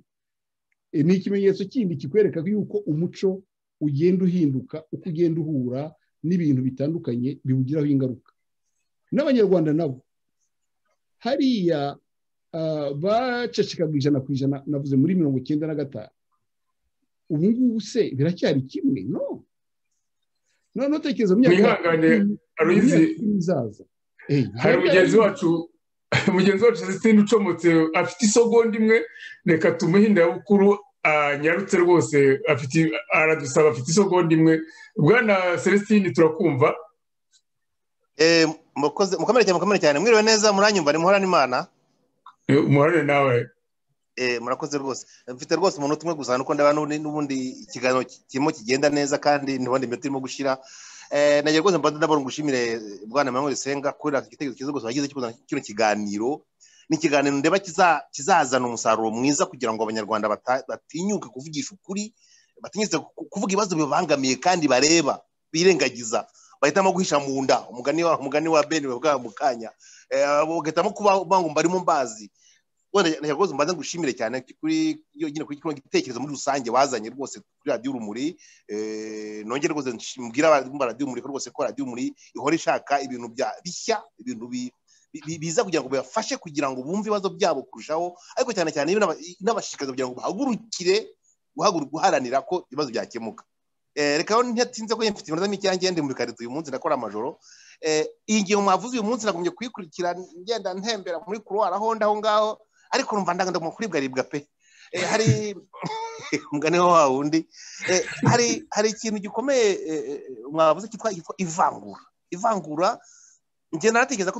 ni ikimenyetso kindi kikwereka yuko umuco ugenda uhinduka uko ugenda uhura n'ibintu bitandukanye biwugiraho ingaruka n'abanyarwanda nabo hariya bacecekaga ijana ku ijana navuze muri mirongo icyenda na gatanu ubu ngubu se biracyari kimwe no none utekereza mu myaka izaza hari mugenzi wacu mugenzi wacu sisitine ucomotse afite isogonda imwe reka tumuhe indabukuru anyarutse rwose aradusaba afite isogonda imwe bwana celestine turakumva mukomere cyane mukomere cyane mwiriwe neza muranyumva ni muhorane imana umuhorane nawe murakoze rwose mfite rwose umuntu tumwe gusa nuko ndabona n'ubundi ikiganiro kirimo kigenda neza kandi ntibonde iminota irimo gushyira nagira rwose mbanza ndabona ngushimire bwana Manuel Senga kubera igitekerezo cyiza rwose wagize kino kiganiro ni ikiganiro ndeba kizazana umusaruro mwiza kugira ngo abanyarwanda batinyuke kuvugisha ukuri batinyutse kuvuga ibibazo bibangamiye kandi bareba birengagiza bahitamo guhisha mu nda umugani wa umugani wa beni bavuga mu kanya bagahitamo kuba barimo mbazi wenda rwose mbanza ngushimire cyane kuri nyine kuri kino gitekerezo muri rusange wazanye rwose kuri radiyo urumuri nongere rwose mbwira abumva radiyo urumuri ko rwose ko radiyo urumuri ihora ishaka ibintu bishya ibintu biza kugira ngo bibafashe kugira ngo bumve ibibazo byabo kurushaho ariko cyane cyane inabashishikariza kugira ngo bahagurukire guharanira ko ibibazo byakemuka reka rero ntiyatinze ko mfite iminota mike yanjye ndi mu bikarito uyu munsi nakora amajoro iyi ngihe mwavuze uyu munsi nagumye kuyikurikira ngenda ntembera muri kuruwara aho ndaho ngaho ariko numva ndagomba kuribwaribwa pe hari umugani wa wundi hari hari ikintu gikomeye mwavuze cyitwa ivangura ivangura ngenda naratekereza ko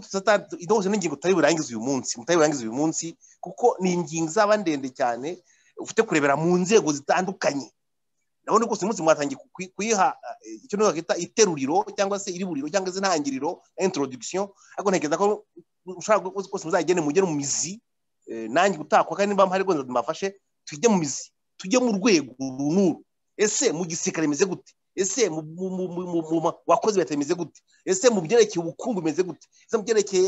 idose n'ingingo tutari burangize uyu munsi mutari burangize uyu munsi kuko ni ingingo izaba ndende cyane ufite kurebera mu nzego zitandukanye urabona ko uyu munsi mwatangiye kuyiha icyo niba bakita iteruriro cyangwa se iriburiro cyangwa se intangiriro na introduction ariko ntekereza ko ushobora rwose muzagene mugere mu mizi nanjye utakwa kandi niba mpari rwose mbafashe tujye mu mizi tujye mu rwego runuru ese mu gisirikare bimeze gute ese mu bakozi leta bimeze gute ese mu byerekeye ubukungu bimeze gute ese mu byerekeye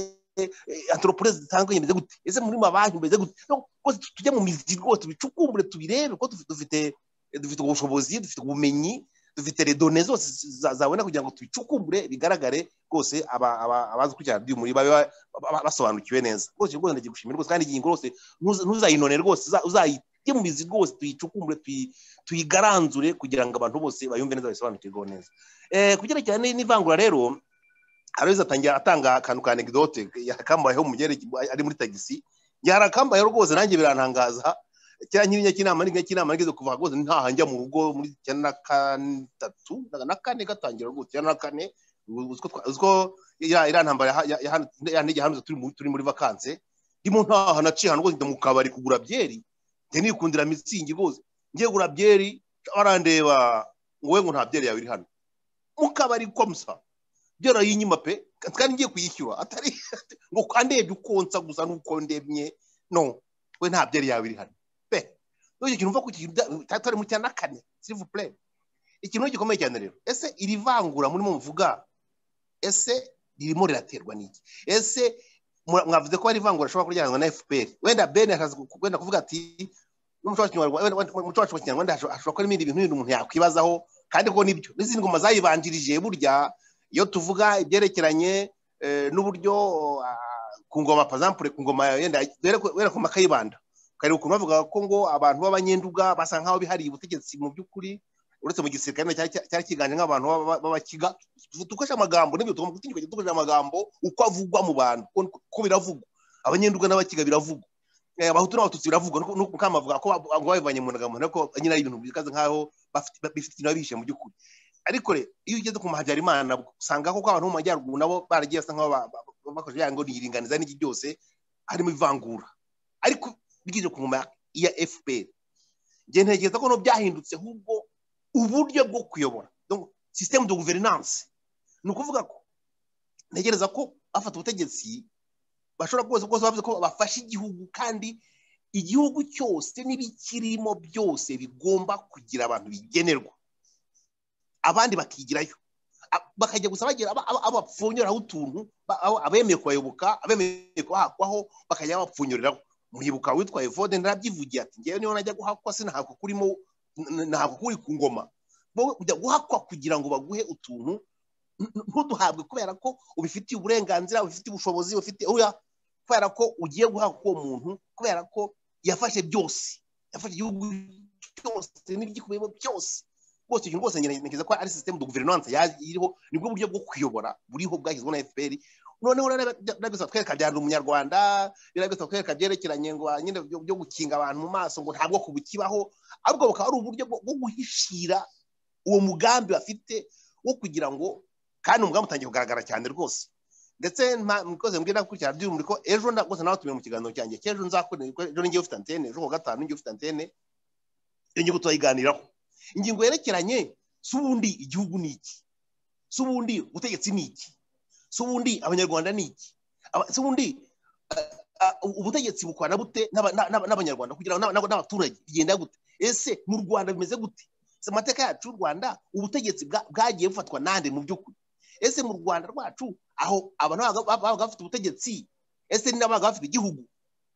antoroporeze zitandukanye bimeze gute ese muri mabanki bimeze gute rwose tujye mu mizi rwose tubicukumbure tubirebe ko dufite dufite ubushobozi dufite ubumenyi dufite redone zose zabona kugira ngo tubicukumbure bigaragare rwose abazi ukurikirana radiyo muri babe basobanukiwe neza rwose rwose ndagiye gushimira rwose kandi ingingo rwose ntuzayinone rwose uzayite mu mizi rwose tuyicukumbure tuyigaranzure kugira ngo abantu bose bayumve neza bayisobanukirweho neza ku cyerekeranye n'ivangura rero hari atangira atanga akantu ka anegdote yakamubayeho mu byerekeye ari muri tagisi yarakambayeho rwose nanjye birantangaza kera nyirinya cy'inama n'inka cy'inama nageze kuva rwose ntaha njya mu rugo muri cyenda na gatatu na kane gatangira rwose cyenda na kane uziko iriya ntambara yahanije hano turi muri vakanse ndimo ntaha naciye ahantu rwose mu kabari kugura byeri njye nikundira mitsingi rwose ngiye kugura byeri barandeba wowe ngo nta byeri yawe iri hano mu kabari komsa byera y'inyuma pe kandi ngiye kuyishyura atari ngo andebye ukonsa gusa n'uko ndemye no we nta byeri yawe iri hano icyo kintu uva ku kintu cyari mu cya na kane sirivu pureme ikintu gikomeye cyane rero ese iri vangura murimo muvuga ese ririmo riraterwa n'iki ese mwavuze ko hari ivangura rishobora kuryanwa na fpr wenda bene wenda kuvuga ati n'umuco wacu wa kinyarwanda hashobora kuba ibindi bintu bindi umuntu yakwibazaho kandi ko nibyo n'izindi ngoma zayibanjirije burya iyo tuvuga ibyerekeranye n'uburyo ku ngoma pazampure ku ngoma wenda ku makayibanda kare ukuntu bavuga ko ngo abantu b'abanyenduga basa nk'aho bihariye ubutegetsi mu by'ukuri uretse mu gisirikare cyari kiganje nk'abantu b'abakiga dukoresha amagambo n'ibyo tugomba gutinyuka dukoresha amagambo uko avugwa mu bantu ko biravugwa abanyenduga n'abakiga biravugwa abahutu n'abatutsi biravugwa nuko mukama avuga ko babivanye mu ndangamuntu ariko nyine ibintu bikaze nk'aho bifite ikintu bihishe mu by'ukuri ariko rero iyo ugeze ku mahabyarimana usanga koko abantu mu majyaruguru nabo baragiye basa nk'aho bakoresha ya ngo ni iringaniza n'iki byose harimo ivangura ariko bigize ku ngoma ya fpr njye ntekereza ko byahindutse ahubwo uburyo bwo kuyobora sisiteme de guverinanse ni ukuvuga ko ntegereza ko bafata ubutegetsi bashobora rwose kuko bavuze ko bafashe igihugu kandi igihugu cyose n'ibikirimo byose bigomba kugira abantu bigenerwa abandi bakigirayo bakajya gusa bagira abo bapfunyuraho utuntu abemeye kubayoboka abemeye kubahakwaho bakajya babapfunyuriraho muhibuka witwa evode narabyivugiye ati ngewe niyo najya guhakwa sinahakwa kurimo nahakwa kuri ku ngoma ujya guhakwa kugira ngo baguhe utuntu ntuduhabwe kubera ko ubifitiye uburenganzira ubifitiye ubushobozi ubifitiye uya kubera ko ugiye guhabwa uwo muntu kubera ko yafashe byose yafashe igihugu cyose n'ibyikubiyemo byose rwose ikintu rwose ngerageza ko ari sisiteme de guverinance iriho nibwo buryo bwo kuyobora buriho bwashyizweho na fpr noneho biragusaba twereka bya umunyarwanda biragusaba twereka byerekeranye ngo nyine byo gukinga abantu mu maso ngo ntabwo kubukibaho ahubwo bukaba ari uburyo bwo guhishira uwo mugambi bafite wo kugira ngo kandi umugambi utangiye kugaragara cyane rwose ndetse mkoze mbwira nakurikirana by'umuri ko ejo rwose nawe tumenye mu kiganiro cyanjye cy'ejo nzakora ejo ningiye ufite antene ejo kuwa gatanu ningiye ufite antene iyo ngiye tuzayiganiraho ingingo yerekeranye si ubundi igihugu ni iki si ubundi ubutegetsi ni iki si ubundi abanyarwanda ni iki si ubundi ubutegetsi bukwana bute n'abanyarwanda kugira ngo n'abaturage bigenda gute ese mu rwanda bimeze gute si amateka yacu y'u rwanda ubutegetsi bwagiye bufatwa nande mu by'ukuri ese mu rwanda rwacu aho abantu babaga bafite ubutegetsi ese n'abaga bafite igihugu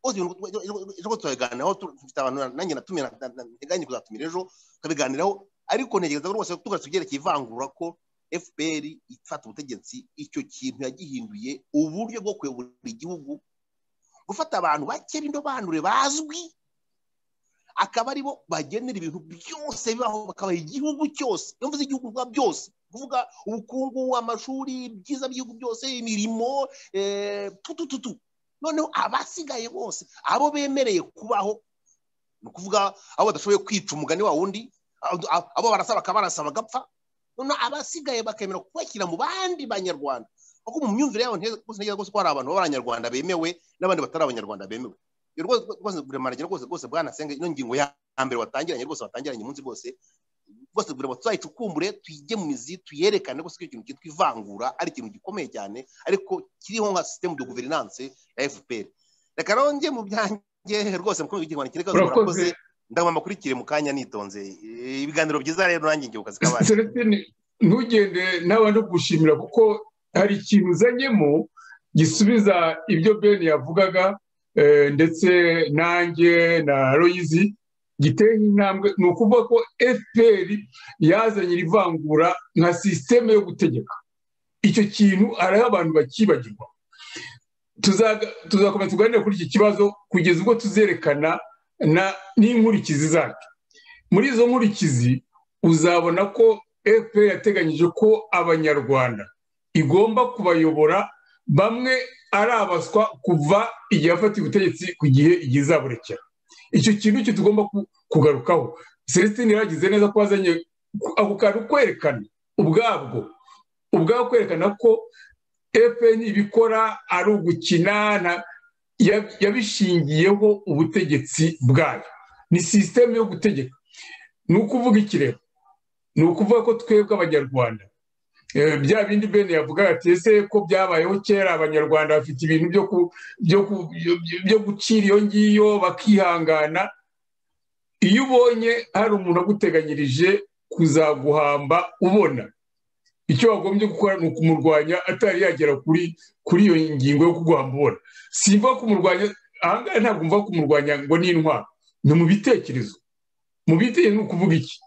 bose ibintu turabiganiraho dufite abantu nanjye natumira nteganya kuzatumira ejo tukabiganiraho ariko ntegereza rwose tugarutse ibyerekeye ivangura ko fpr ifata ubutegetsi icyo kintu yagihinduye uburyo bwo kuyobora igihugu gufata abantu bake b'indobanure bazwi akaba aribo bagenera ibintu byose bibaho bakabaha igihugu cyose iyo mvuze igihugu biba byose kuvuga ubukungu amashuri ibyiza by'igihugu byose imirimo tutututu noneho abasigaye bose abo bemereye kubaho ni ukuvuga abo badashoboye kwica umugani wa wundi abo barasa bakaba barasa bagapfa noneho abasigaye bakemera kubashyira mu bandi banyarwanda kuko mu myumvire yabo ntegereza rwose ko hari abantu b'abanyarwanda bemewe n'abandi batari abanyarwanda bemewe rwose buremaragira rwose rwose bwanasenga ino ngingo ya mbere watangiranye rwose watangiranye umunsi rwose rwose kugira ngo tuzayicukumbure tuyige mu mizi tuyerekane rwose ko ikintu cyitwa ivangura ari ikintu gikomeye cyane ariko kiriho nka sisiteme de guverinance ya fpr reka nongeye mu byanjye rwose mukomeye igihe kireka murakoze ndabona makurikire mu kanya nitonze ibiganiro byiza rero nanjye ngiye kukazi kabanje Celestine ntugende n'abantu gushimira kuko hari ikintu uzanyemo gisubiza ibyo Ben yavugaga ndetse nanjye na Loyizi giteye intambwe ni ukuvuga ko fpr yazanye ivangura nka sisiteme yo gutegeka icyo kintu hariho abantu bakibagirwa tuzakomeza tuganire kuri iki kibazo kugeza ubwo tuzerekana n'inkurikizi zacyo muri izo nkurikizi uzabona ko fpr yateganyije ko abanyarwanda igomba kubayobora bamwe ari abaswa kuva igihe afata ubutegetsi ku gihe igihe izaburekera icyo kintu cyo tugomba kugarukaho celestine yagize neza ko wazanye ako kantu kwerekana ubwabwo ubwabo kwerekana ko efuperi ibikora ari ugukina yabishingiyeho ubutegetsi bwayo ni sisiteme yo gutegeka ni ukuvuga ikirego ni ukuvuga ko twebwe abanyarwanda bya bindi bene yavuga ati ese ko byabayeho kera abanyarwanda bafite ibintu byo gucira iyo ngiyo bakihangana iyo ubonye hari umuntu aguteganyirije kuzaguhamba ubona icyo wagombye gukora ni ukumurwanya atari yagera kuri iyo ngingo yo kuguhamba ubona simba kumurwanya ahangaha ntabwo mva kumurwanya ngo ni intwaro ni mu bitekerezo mu bitekerezo ni ukuvuga iki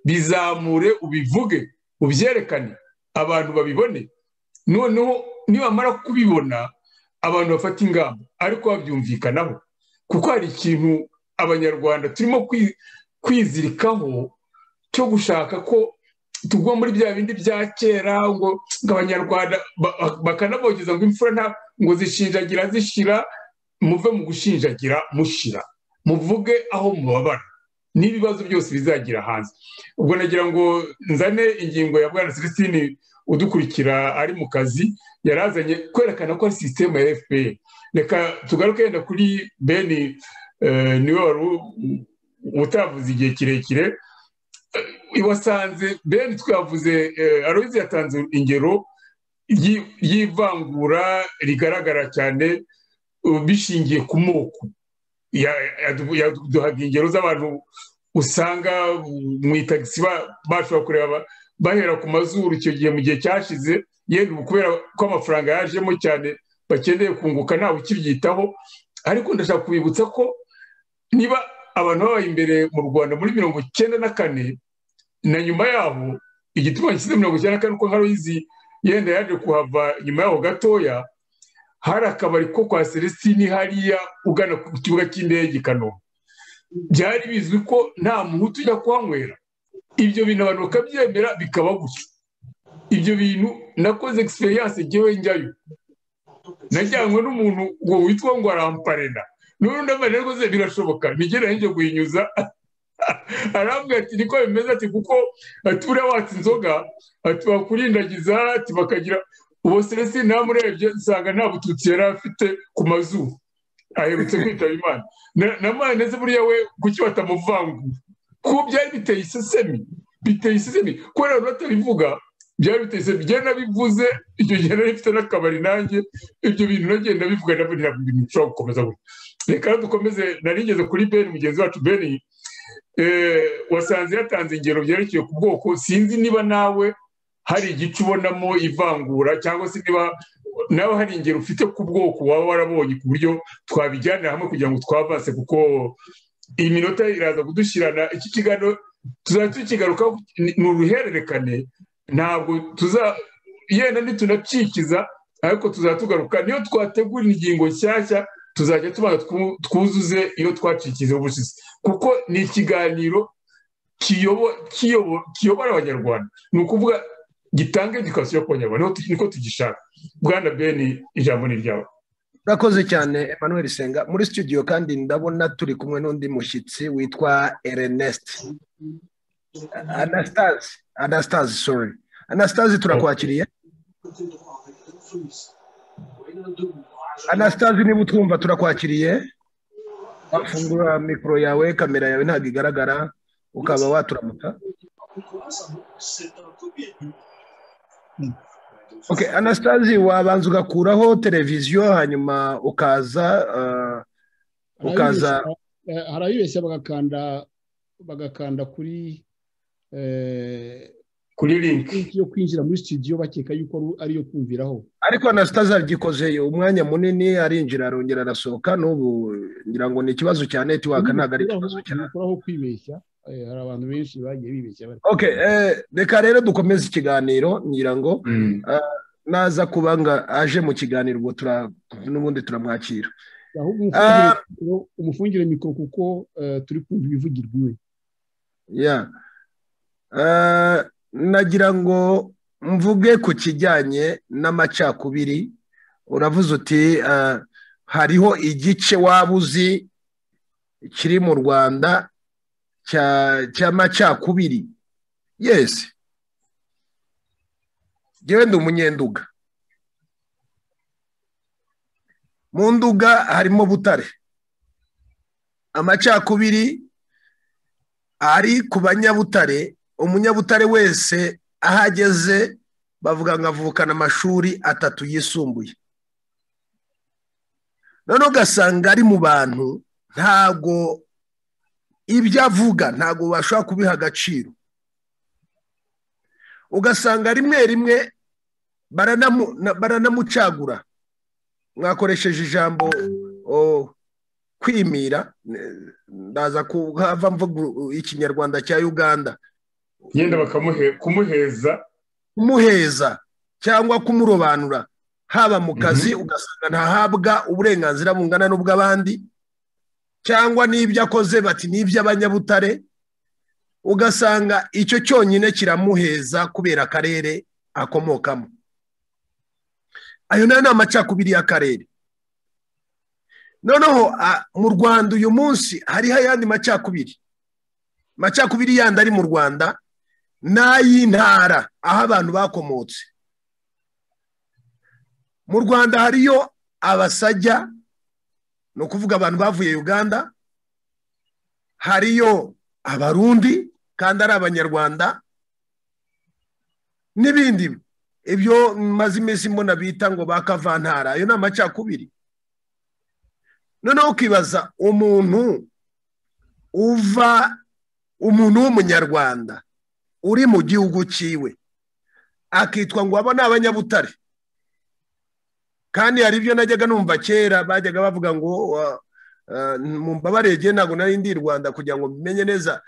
bizamure ubivuge ubyerekane abantu babibone noneho nibamara kubibona abantu bafata ingamba ariko babyumvikanaho kuko hari ikintu abanyarwanda turimo kwizirikaho cyo gushaka ko tugwa muri bya bindi bya kera ngo abanyarwanda bakanabogeza ngo imfura nta ngo zishinjagira zishira muve mu gushinjagira mushira muvuge aho mubabara n'ibibazo byose bizagira hanze ubwo nagira ngo nzane ingingo ya bwana celestine udukurikira ari mu kazi yari azanye kwerekana ko ari sisiteme ya fpr reka tugaruke yenda kuri beni niwe wari utavuze igihe kirekire iwasanze beni twavuze aroyizi yatanze ingero y'ivangura rigaragara cyane bishingiye ku moko yaduhaga ingero z'abantu usanga mu itagisi bashobora kureba bahera ku mazuru icyo gihe mu gihe cyashize yenda ubu kubera ko amafaranga yajemo cyane bakeneye kunguka ntawe ukibyitaho ariko ndashaka kubibutsa ko niba abantu babaye imbere mu rwanda muri mirongo icyenda na kane na nyuma yaho igituma gishyize mirongo icyenda na kane uko nk'aho izi yenda yaje kuhava nyuma yaho gatoya hari akabari ko kwa celestine hariya ugana ku kibuga cy'indege i kanombe byari bizwi ko nta muhutu ujya kuhanywera ibyo bintu abantu bakabyemera bikaba gutyo ibyo bintu nakoze egisperiyanse ngewe njyayo najyanywe n'umuntu ngo witwa ngo aramparena n'ubundi amara rwose birashoboka ntigere njye guhinyuza arambwira ati niko bimeze ati kuko aturiya watse inzoga ati bakurindagiza ati bakagira uwo celestine namurebye usanga nta bututsi yari afite ku mazuru aherutse kwitaba imana na mwana buriya we kuki batamuvangura kuko byari biteye isesemi biteye isesemi kubera abantu batabivuga byari biteye isesemi byari nabivuze icyo gihe nari mfite n'akabari nanjye ibyo bintu nagenda bivuga nabwo ntabwo ibintu bishobora gukomeza gutya reka dukomeze narigeze kuri beni mugenzi wacu beni wasanze yatanze ingero byerekeye ku bwoko sinzi niba nawe hari igice ubonamo ivangura cyangwa se niba nawe hari ingero ufite ku bwoko waba warabonye ku buryo twabijyana hamwe kugira ngo twavase kuko iyi minota iraza kudushyirana iki kiganiro tuzajya tukigarukaho ni uruhererekane ntabwo tuza yenda ntitunacikiza ariko tuzatugaruka niyo twategura ingingo nshyashya tuzajya tubanza twuzuze iyo twacikize ubushize kuko ni ikiganiro kiyobora abanyarwanda ni ukuvuga gitanga edikasiyo ku banyarwanda niko tugishaka bwana beni ijambo ni ryawe urakoze cyane emmanuel senga muri studio kandi ndabona turi kumwe n'undi mushyitsi witwa ernest anastase anastase sorry anastase turakwakiriye anastase niba utwumva turakwakiriye wafungura mikoro yawe kamera yawe ntabwo igaragara ukaba waturamuka ok anastase wabanza ugakuraho televiziyo hanyuma ukaza ukaza harayibeshya bagakanda bagakanda kuri kuri linki yo kwinjira muri studio bakeka yuko ariyo kumviraho ariko anastase agikoze umwanya munini arinjira arongera arasohoka n'ubu ngira ngo ni ikibazo cya netiwaka ntabwo ari ikibazo cyane gukuraho kwibeshya hari abantu benshi bagiye bibeshya ok reka rero dukomeze ikiganiro ngira ngo naza kuba ngo aje mu kiganiro ubwo n'ubundi turamwakira umufungire mikoro kuko turi kumva ibivugirwa iwe ya nagira ngo mvuge ku kijyanye n'amacakubiri uravuze uti hariho igice waba uzi kiri mu rwanda cy'amacakubiri yesi yewe ndi umunyenduga mu nduga harimo butare amacakubiri ari ku banyabutare umunyabutare wese aho ageze bavuga ngo avukana amashuri atatu yisumbuye noneho ugasanga ari mu bantu ntago ibyo avuga ntabwo bashobora kubiha agaciro ugasanga rimwe rimwe baranamucagura mwakoresheje ijambo kwimira ndaza kuhava mvuga ikinyarwanda cya uganda yenda kumuheza kumuheza cyangwa kumurobanura haba mu kazi ugasanga ntahabwa uburenganzira bungana n'ubw'abandi cyangwa n'ibyo akoze bati n'iby'abanyabutare ugasanga icyo cyonyine kiramuheza kubera akarere akomokamo ayo nayo ni amacakubiri y'akarere noneho mu rwanda uyu munsi hariho ayandi macakubiri macakubiri yandi ari mu rwanda n'ay'intara aho abantu bakomotse mu rwanda hariyo abasajya ni ukuvuga abantu bavuye uganda hariyo abarundi kandi ari abanyarwanda n'ibindi ibyo maze iminsi mbona bita ngo bakavantara ayo ni amacakubiri noneho ukibaza umuntu uva umuntu w'umunyarwanda uri mu gihugu cyiwe akitwa ngo abo ni abanyabutare kandi hari ibyo najyaga numva kera bajyaga bavuga ngo mu mbabarege ntabwo nari ndi i rwanda kugira ngo bimenye neza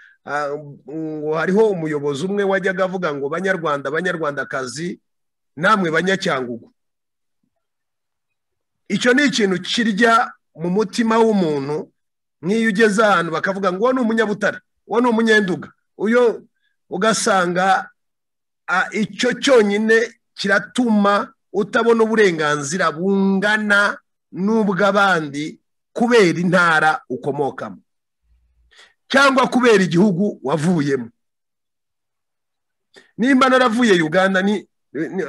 ngo hariho umuyobozi umwe wajyaga avuga ngo banyarwanda banyarwandakazi namwe banyacyangugu icyo ni ikintu kirya mu mutima w'umuntu nk'iyo ugeze ahantu bakavuga ngo uwo ni umunyabutare uwo ni umunyenduga uyo ugasanga icyo cyonyine kiratuma utabona uburenganzira bungana n'ubw'abandi kubera intara ukomokamo cyangwa kubera igihugu wavuyemo nimba naravuye uganda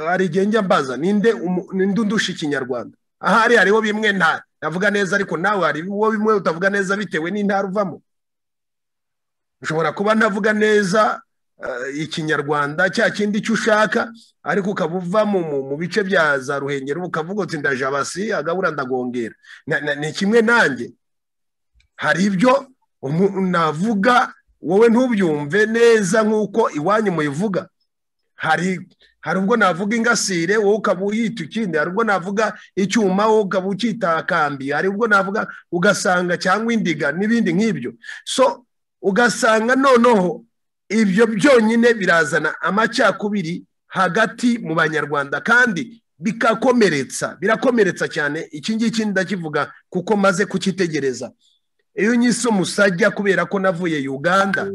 hari igihe njya mbaza ninde undusha ikinyarwanda ahari hariho bimwe ntara navuga neza ariko nawe hari uwo bimwe utavuga neza bitewe n'intara uvamo ushobora kuba ntavuga neza ikinyarwanda cya kindi cyo ushaka ariko ukaba uva mu bice bya za ruhengero ukavuga uti ndajabasi agabura ndagongera ni kimwe nanjye hari ibyo navuga wowe ntubyumve neza nk'uko iwanyu muyivuga hari hari ubwo navuga ingasire wowe ukaba uhita ikindi hari ubwo navuga icyuma wowe ukaba ucyita akambi hari ubwo navuga ugasanga cyangwa indiga n'ibindi nk'ibyo so ugasanga noneho ibyo byonyine birazana amacakubiri hagati mu banyarwanda kandi bikakomeretsa birakomeretsa cyane iki ngiki ndakivuga kuko maze kukitegereza iyo unyise umusajya kubera ko navuye uganda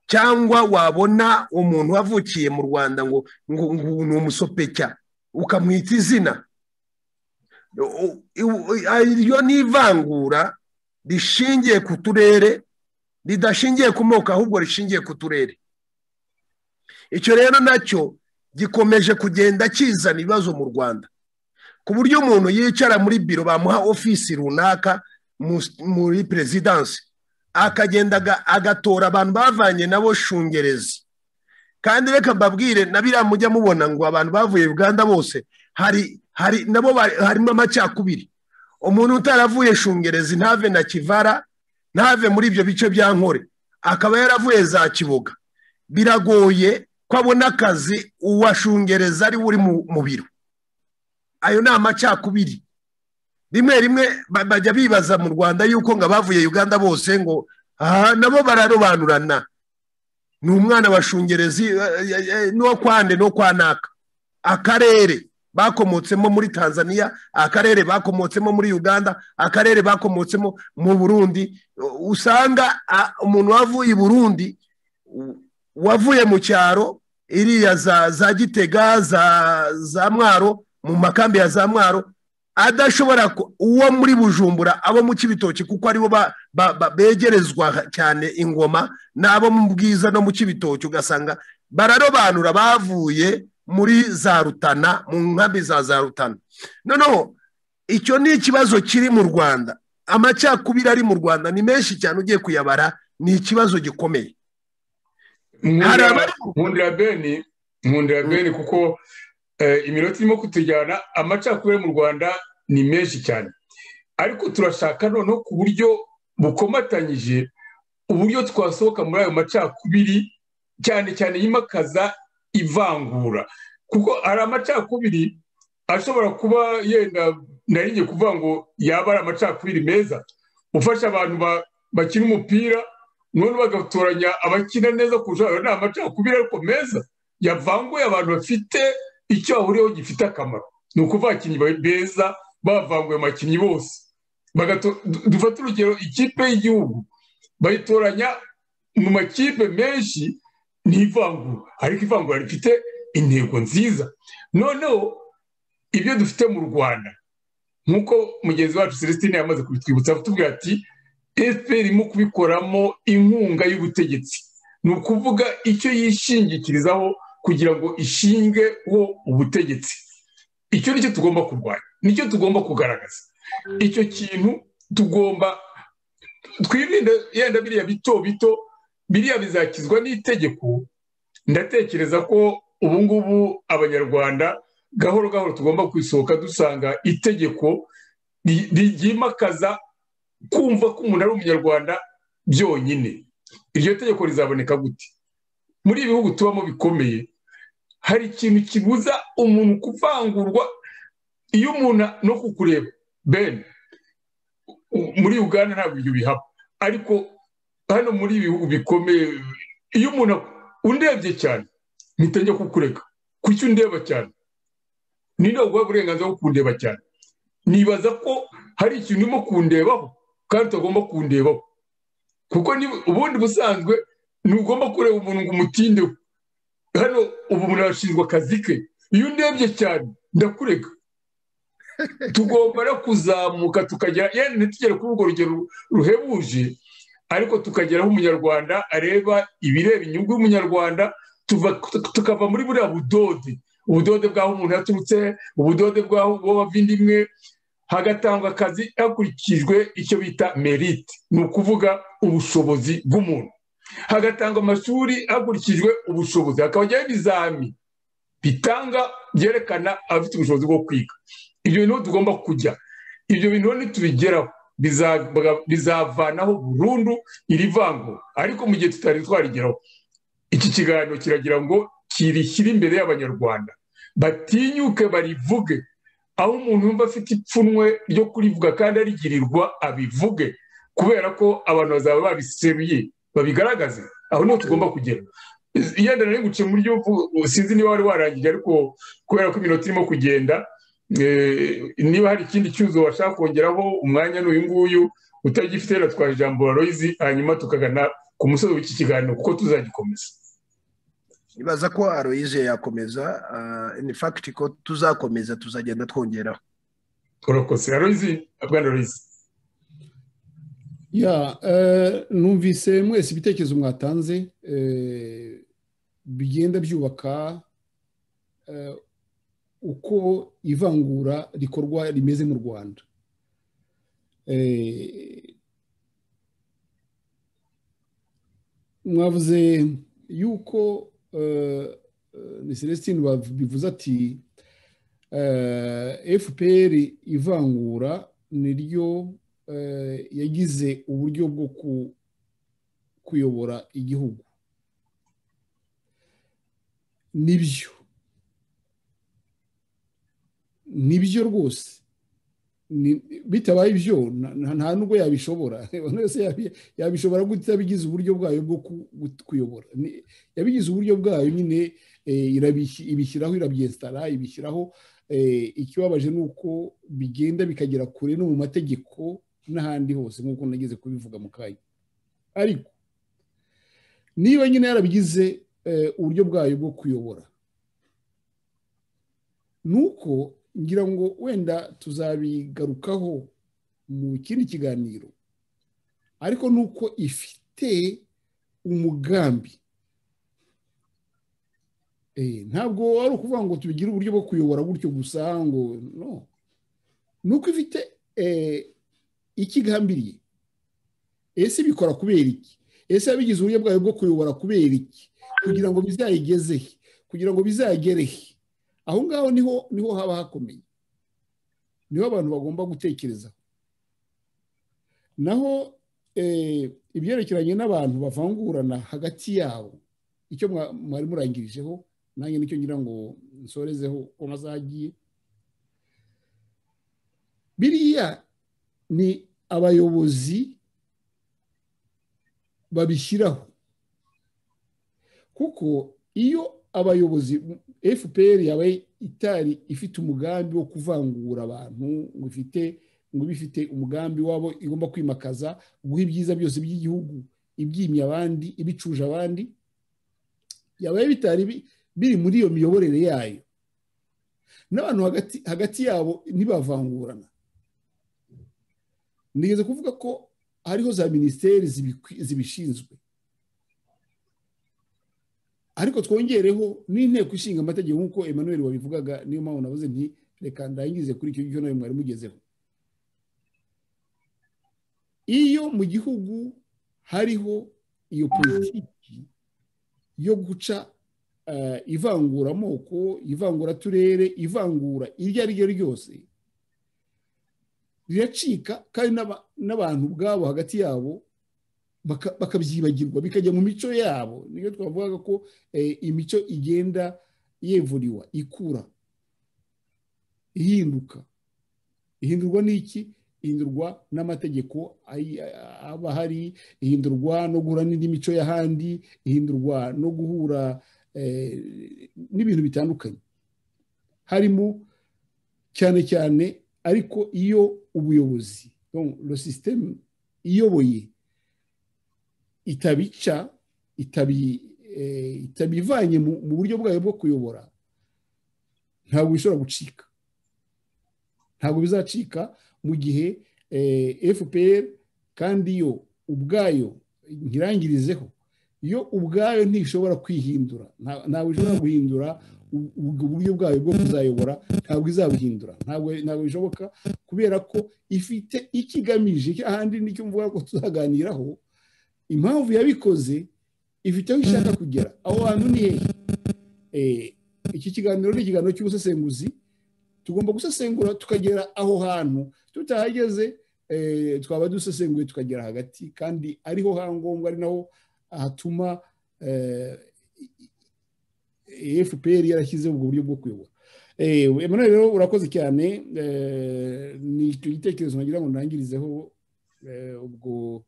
cyangwa wabona umuntu wavukiye mu rwanda ngo ni umusopecya ukamwita izina iryo ni ivangura rishingiye ku turere ridashingiye ku moko ahubwo rishingiye ku turere icyo rero nacyo gikomeje kugenda kizana ibibazo mu rwanda ku buryo umuntu yicara muri biro bamuha ofisi runaka muri perezidansi akagenda agatora abantu bavanye nabo shungerezi kandi reka mbabwire na biriya mujya mubona ngo abantu bavuye uganda bose hari hari nabo harimo amacakubiri umuntu utaravuye shungerezi ntave na kivara ntave muri ibyo bice bya nkore akaba yaravuye za kiboga biragoye ko abona akazi uwashungereza ari we uri mu biro ayo ni amacakubiri rimwe rimwe bajya bibaza mu rwanda yuko ngo abavuye uganda bose ngo aha nabo bararobanurana ni umwana wa shungerezi n'uwo kwande n'uwo kwa naka akarere bakomotsemo muri tanzania akarere bakomotsemo muri uganda akarere bakomotsemo mu burundi usanga umuntu wavuye i burundi wavuye mu cyaro iriya za gitega za mwaro mu makambi ya za mwaro adashobora uwo muri bujumbura abo mu kibitoki kuko aribo begerezwa cyane ingoma n'abo mu bwiza no mu kibitoki ugasanga bararobanura bavuye muri za rutana mu nkambi za za rutana noneho icyo ni ikibazo kiri mu rwanda amacakubiri ari mu rwanda ni menshi cyane ugiye kuyabara ni ikibazo gikomeye nkundira beni nkundira beni kuko iminota irimo kutujyana amacakubiri mu rwanda ni menshi cyane ariko turashaka noneho ku buryo bukomatanyije uburyo twasohoka muri ayo macakubiri cyane cyane yimakaza ivangura kuko hari amacakubiri ashobora kuba yenda naringiye kuvuga ngo yaba ari amacakubiri meza ufasha abantu bakina umupira none bagatoranya abakina neza kurushaho ni amacakubiri ariko meza yavanguye abantu bafite icyo bahuriyeho gifite akamaro ni ukuvuga abakinnyi beza bavanguye abakinnyi bose dufata urugero ikipe y'igihugu bayitoranya mu makipe menshi n'ivangura ariko ivangura rifite intego nziza noneho ibyo dufite mu rwanda nk'uko mugenzi wacu celestine yamaze kubitwibutsa tubwira ati efuperi irimo kubikoramo inkunga y'ubutegetsi ni ukuvuga icyo yishingikirizaho kugira ngo ishinge wo ubutegetsi icyo nicyo tugomba kurwanya nicyo tugomba kugaragaza icyo kintu tugomba twirinde yenda biriya bito bito biriya bizakizwa n'itegeko ndatekereza ko ubu ngubu abanyarwanda gahoro gahoro tugomba kwisohoka dusanga itegeko ryimakaza kumva ko umuntu ari umunyarwanda byonyine iryo tegeko rizaboneka gute muri ibi bihugu tubamo bikomeye hari ikintu kibuza umuntu kuvangurwa iyo umuntu no kukureba bene muri uganda ntabwo ibyo bihaba ariko hano muri ibi bihugu bikomeye iyo umuntu undebye cyane mpita njya kukureka kuki undeba cyane ninde waguha uburenganzira bwo kundeba cyane nibaza ko hari ikintu urimo kundebaho kandi utagomba kundebaho kuko ubundi busanzwe ntugomba kureba umuntu ngo umutindeho hano ubu umuntu arashinzwe akazi ke iyo undebye cyane ndakureka tugomba no kuzamuka tukagera yenda ntitugere kuri urwo rugero ruhebuje ariko tukageraho umunyarwanda areba ibireba inyungu y'umunyarwanda tukava muri buriya budode ubudode bw'aho umuntu yaturutse ubudode bw'aho waba imwe hagatangwa akazi hakurikijwe icyo bita merite ni ukuvuga ubushobozi bw'umuntu hagatangwa amashuri hakurikijwe ubushobozi hakabajyaho ibizami bitanga byerekana abafite ubushobozi bwo kwiga ibyo bintu tugomba kujya ibyo bintu nitubigeraho bizavanaho burundu iri vango ariko mu gihe tutari twarigeraho iki kiganiro kiragira ngo kirishyire imbere y'abanyarwanda batinyuke barivuge aho umuntu yumva afite ipfunwe ryo kurivuga kandi arigirirwa abivuge kubera ko abantu bazaba babiseruye babigaragaze aho niho tugomba kugera yenda nari guciye muri gihugu sinzi niba wari warangije ariko kubera ko iminota irimo kugenda niba hari ikindi cyuzo washaka kongeraho umwanya ni uyu nguyu utagifite natwara ijambo waroyizi hanyuma tukagana ku musozi w'iki kiganiro kuko tuzagikomeza nibaza ko aroyize yakomeza ni fagiti ko tuzakomeza tuzagenda twongeraho urakoze aroyizi abwana aroyizi ya numvise mwese ibitekerezo mwatanze bigenda byubaka uko ivangura rikorwa rimeze mu rwanda mwavuze yuko ni celestine bivuze ati fpr ivangura niryo yagize uburyo bwo kuyobora igihugu nibyo nibyo rwose bitabaye ibyo nta nubwo yabishobora yabishobora gutya bigize uburyo bwayo bwo kuyobora yabigize uburyo bwayo nyine ibishyiraho irabyesitara ibishyiraho ikibabaje ni uko bigenda bikagera kure no mu mategeko n'ahandi hose nk'uko nageze kubivuga mu kanya ariko niba nyine yarabigize uburyo bwayo bwo kuyobora ni uko ngira ngo wenda tuzabigarukaho mu kindi kiganiro ariko ni uko ifite umugambi ntabwo ari ukuvuga ngo tubigire uburyo bwo kuyobora gutyo gusa ngo no ni uko ifite ikigambiriye ese bikora kubera iki ese yabigize uburyo bwayo bwo kuyobora kubera iki kugira ngo bizayigezehe kugira ngo bizagerehe aho ngaho niho niho haba hakomeye niho abantu bagomba gutekereza naho ibyerekeranye n'abantu bavangurana hagati yabo icyo mwari murangirijeho nanjye nicyo ngira ngo nsorezeho uko mazagiye biriya ni abayobozi babishyiraho kuko iyo abayobozi fpr yabaye itari ifite umugambi wo kuvangura abantu ngo ifite ngo bifite umugambi wabo igomba kwimakaza guha ibyiza byose by'igihugu ibyimya abandi ibicuje abandi yabaye bitari biri muri iyo miyoborere yayo n'abantu hagati yabo ntibavangurana nigeze kuvuga ko hariho za minisiteri zibishinzwe ariko twongereho n'inteko ishinga amategeko nk'uko Emmanuel wabivugaga niyo mpamvu nabuze nti reka ndangize kuri icyo nawe mwari mugezeho iyo mu gihugu hariho iyo politiki yo guca ivangura amoko ivangura turere ivangura iryo ari ryo ryose riracika kandi n'aba- n'abantu ubwabo hagati yabo baka- bakabyibagirwa bikajya mu mico yabo niyo twavugaga ko eh, imico igenda yevuriwa ikura ihinduka ihindurwa n'iki ihindurwa n'amategeko ayi- aba ahari ihindurwa no guhura n'indi mico y'ahandi ihindurwa no guhura eh, n'ibintu bitandukanye harimo cyane cyane ariko iyo ubuyobozi donc le système iyoboye itabica itabi eh, itabivanye mu mu buryo bwayo bwo kuyobora ntabwo bishobora gucika ntabwo bizacika mu gihe eh, fpr kandi yo ubwayo nkirangirizeho yo ubwayo ntishobora kwihindura nta- ntabwo ishobora guhindura u- ubwo buryo bwayo bwo kuzayobora ntabwo izabuhindura ntabwo ntabwo bishoboka kubera ko ifite icyo igamije icyo ahandi nicyo mvuga ko tuzaganiraho impamvu yabikoze ifite aho ishaka kugera aho hantu ni hehe Eh, iki kiganiro ni ikiganiro cy'ubusesenguzi tugomba gusesengura tukagera aho hantu tutahageze eh, twaba dusesenguye tukagera hagati kandi ariho hangombwa ari naho hatuma eh, i- i- fpr yarashyize ubwo buryo bwo kuyobora Eh, emmanuel rero urakoze cyane eh, ni igitekerezo nagira ngo ndangirizeho eh, ubwo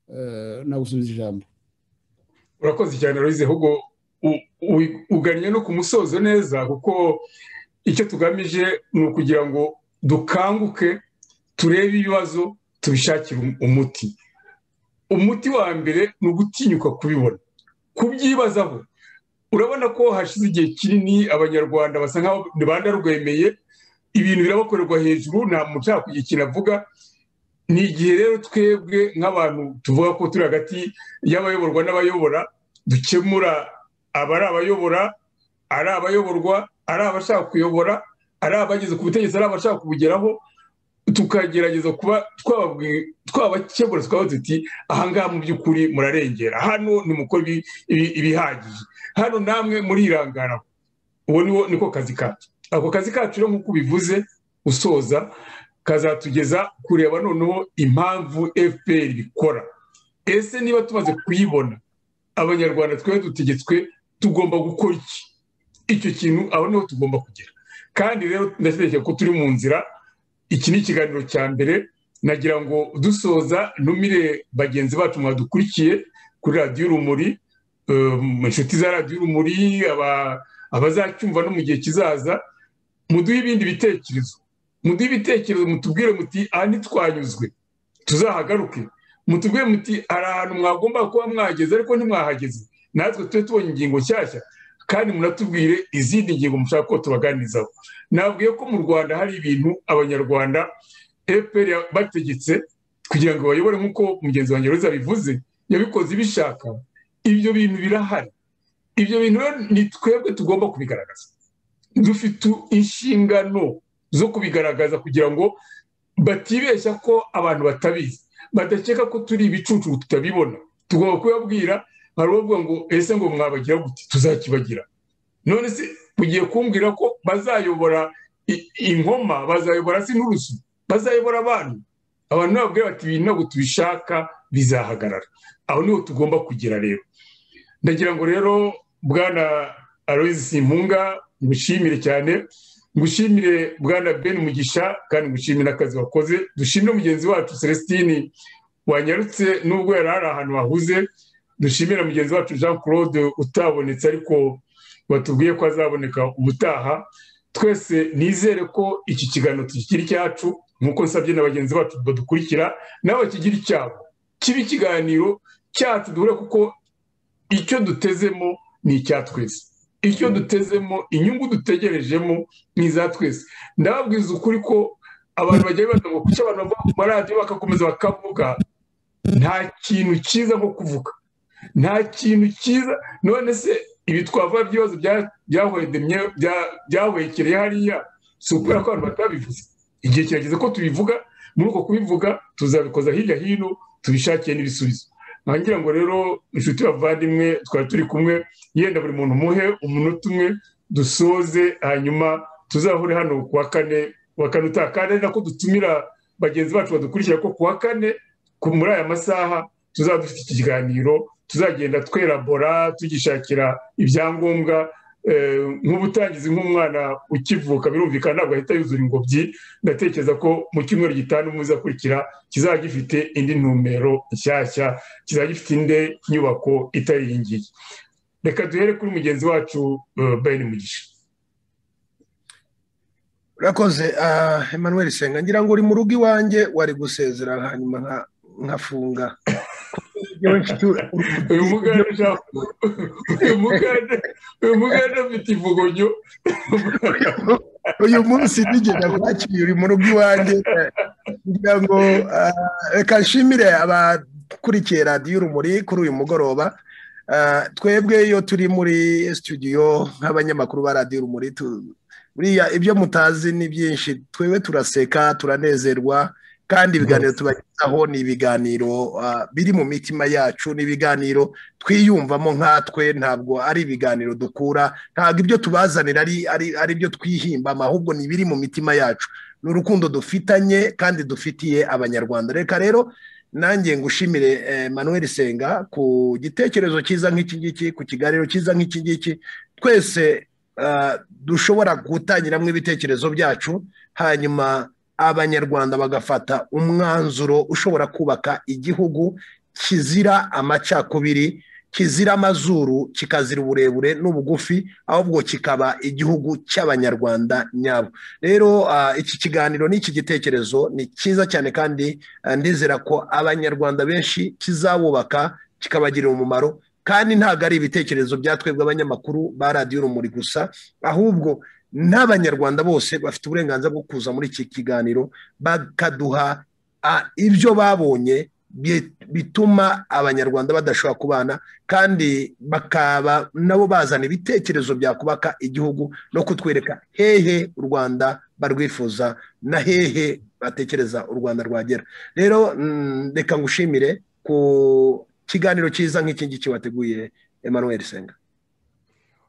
eh, nagusubiza ijambo urakoze cyane rurize ahubwo u- u- ugannye no ku musozo neza kuko icyo tugamije ni ukugira ngo dukanguke turebe ibibazo tubishakire um- umuti umuti wa mbere ni ugutinyuka kubibona kubyibazaho urabona ko hashize igihe kinini abanyarwanda basa nkaho bandarwemeye ibintu birabakorerwa hejuru nta muntu ushaka kugira ikintu avuga ni igihe rero twebwe nk'abantu tuvuga ko turi hagati y'abayoborwa n'abayobora dukemura abari abayobora ari abayoborwa ari abashaka kuyobora ari abageze ku butegetsi ari abashaka kubugeraho tukagerageza kuba twababwi- twabakemura tukabaho tuti ahangaha mu by'ukuri murarengera hano nimukora ibi- ibi- ibihagije hano namwe murirangaraho ubu niwo niko kazi kacu ako kazi kacu rero nk'uko ubivuze usoza kazatugeza kureba noneho impamvu fpr ikora ese niba tumaze kuyibona abanyarwanda twari dutegetswe tugomba gukora iki icyo kintu aho niho tugomba kugera kandi rero ndashyigikiye ko turi mu nzira iki ni ikiganiro cya mbere nagira ngo dusoza numire bagenzi bacu mwadukurikiye kuri radiyo urumuri eh, mu inshuti za radiyo urumuri aba- abazacyumva no mu gihe kizaza muduhe ibindi bitekerezo muduhe ibitekerezo mutubwire muti aha ntitwanyuzwe tuzahagaruke mutubwire muti hari ahantu mwagomba kuba mwageze ariko ntimwahageze natwe tube tubonye ingingo nshyashya kandi munatubwire izindi ngingo mushaka ko tubaganirizaho nabwiye ko mu rwanda hari ibintu abanyarwanda fpr bategetse kugira ngo bayobore nk'uko mugenzi wanjye reza bivuze yabikoze ibishaka ibyo bintu birahari ibyo bintu rero ni twebwe tugomba kubigaragaza dufite inshingano zo kubigaragaza kugira ngo batibeshya ko abantu batabizi badakeka ko turi ibicucu tutabibona tugomba kubabwira hari ubavuga ngo ese ngo mwabagira gute tuzakibagira none se ugiye kumbwira ko bazayobora i- inkoma bazayobora se n'urusu bazayobora abantu abantu nababwira bati ibi ntabwo tubishaka bizahagarara aho niho tugomba kugera rero ndagira ngo rero bwana aloyizi simpunga ngushimire cyane ngushimire bwana ben mugisha kandi ngushimire n'akazi wakoze dushimire mugenzi wacu celestine wanyarutse nubwo yari ari ahantu hahuze dushimire mugenzi wacu jean claude utabonetse ariko batubwiye ko azaboneka ubutaha twese nizere ko iki kiganiro tukigira icyacu nk'uko nsabye na bagenzi bacu badukurikira nabo bakigira icyabo kibe ikiganiro cyacu duhure kuko icyo dutezemo ni icya twese icyo dutezemo inyungu dutegerejemo ni iza twese ndababwiza ukuri ko abantu bagiye bibaza ngo kuki abantu bava ku maradiyo bakakomeza bakavuga nta kintu cyiza nko kuvuga nta kintu cyiza none se ibi twavuga by'ibibazo bya- byahwedemye bya- byahwekereye hariya si ukubera ko abantu batabivuze igihe kirageze ko tubivuga muri uko kubivuga tuzabikoza hirya hino tubishakiye n'ibisubizo ngira ngo rero inshuti bavandimwe twari turi kumwe yenda buri muntu muhe umunota umwe dusoze hanyuma tuzahure hano ku wa kane wa kane utaha kandi ari nako dutumira bagenzi bacu badukurikira ko ku wa kane muri aya masaha tuzaba dufite iki kiganiro tuzagenda twerabora tugishakira ibyangombwa nk'ubutangizi nk'umwana ukivuka birumvikana ntabwo ahita yuzura ingobyi ndatekereza ko mu cyumweru gitanu muzi akurikira kizajya gifite indi numero nshyashya kizajya gifite indi nyubako itari iyi ngiyi reka duhere kuri mugenzi wacu bayini mugisha urakoze Emmanuel senga ngira ngo uri mu rugo iwanjye wari gusezera hanyuma nkafunga uyu muganda afite ivugonyo uyu munsi nigeze kwakira uri mu rugo iwanjye kugira ngo reka nshimire abakurikiye radiyo urumuri kuri uyu mugoroba twebwe iyo turi muri studio nk'abanyamakuru ba radiyo urumuri buriya ibyo mutazi ni byinshi twebwe turaseka turanezerwa kandi ibiganiro tubagezaho ni ibiganiro biri mu mitima yacu ni ibiganiro twiyumvamo nkatwe ntabwo ari ibiganiro dukura ntabwo ibyo tubazanira ari byo twihimba ahubwo ni ibiri mu mitima yacu ni urukundo dufitanye kandi dufitiye abanyarwanda reka rero nanjye ngushimire manuel senga ku gitekerezo cyiza nk'iki ngiki ku kiganiro cyiza nk'iki ngiki twese dushobora gutangiramo ibitekerezo byacu hanyuma abanyarwanda bagafata umwanzuro ushobora kubaka igihugu kizira amacakubiri kizira amazuru kikazira uburebure n'ubugufi ahubwo kikaba igihugu cy'abanyarwanda nyabo rero iki kiganiro n'iki gitekerezo ni cyiza cyane kandi ndizera ko abanyarwanda benshi kizabubaka kikabagirira umumaro kandi ntabwo ari ibitekerezo bya twebwe abanyamakuru ba radiyo urumuri gusa ahubwo n'abanyarwanda bose bafite uburenganzira bwo kuza muri iki kiganiro bakaduha ibyo babonye bituma abanyarwanda badashobora kubana kandi bakaba nabo bazana ibitekerezo byakubaka igihugu no kutwereka hehe u rwanda barwifuza na hehe batekereza u rwanda rwagera rero reka ngushimire ku kiganiro cyiza nk'iki ngiki wateguye Emmanuel senga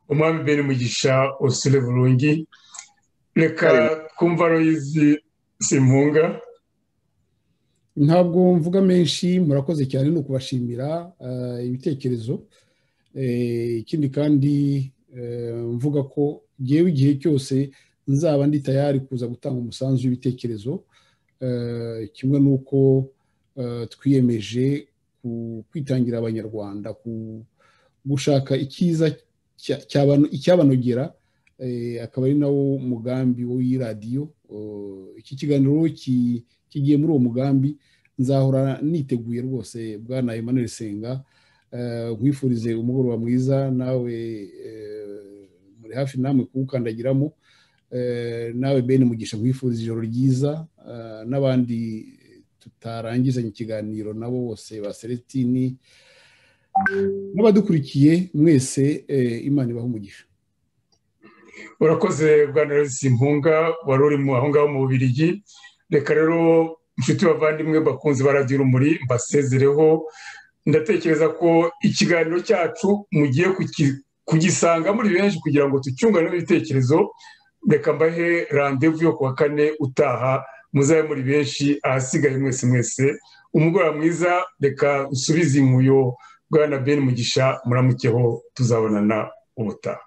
umwami beri mugisha usure burungi reka twumva royizi simpunga ntabwo mvuga menshi murakoze cyane ni ukubashimira ibitekerezo ikindi kandi mvuga ko ngewe igihe cyose nzaba ndi tayari kuza gutanga umusanzu w'ibitekerezo kimwe n'uko twiyemeje kwitangira abanyarwanda gushaka icyiza icyabanogera akaba ari nawo mugambi w'iradiyo iki kiganiro kigiye muri uwo mugambi nzahora niteguye rwose bwana Emmanuel senga nkwifurize umugoroba mwiza nawe muri hafi namwe kuwukandagiramo nawe bene mugisha nkwifuriza ijoro ryiza n'abandi tutarangizanye ikiganiro nabo bose ba selestini n'abadukurikiye mwese imana ibaha umugisha urakoze bwana simpunga wari urimo aho ngaho mu bubirigi reka rero inshuti bavandimwe bakunze barabya urumuri mbasezereho ndatekereza ko ikiganiro cyacu mugiye kugisanga muri benshi kugira ngo tucyunganemo ibitekerezo reka mbahe randevu yo ku wa kane utaha muzabe muri benshi ahasigaye mwese mwese umugoroba mwiza reka usubize inkuyo bwana ben mugisha muramukeho tuzabonana ubutaha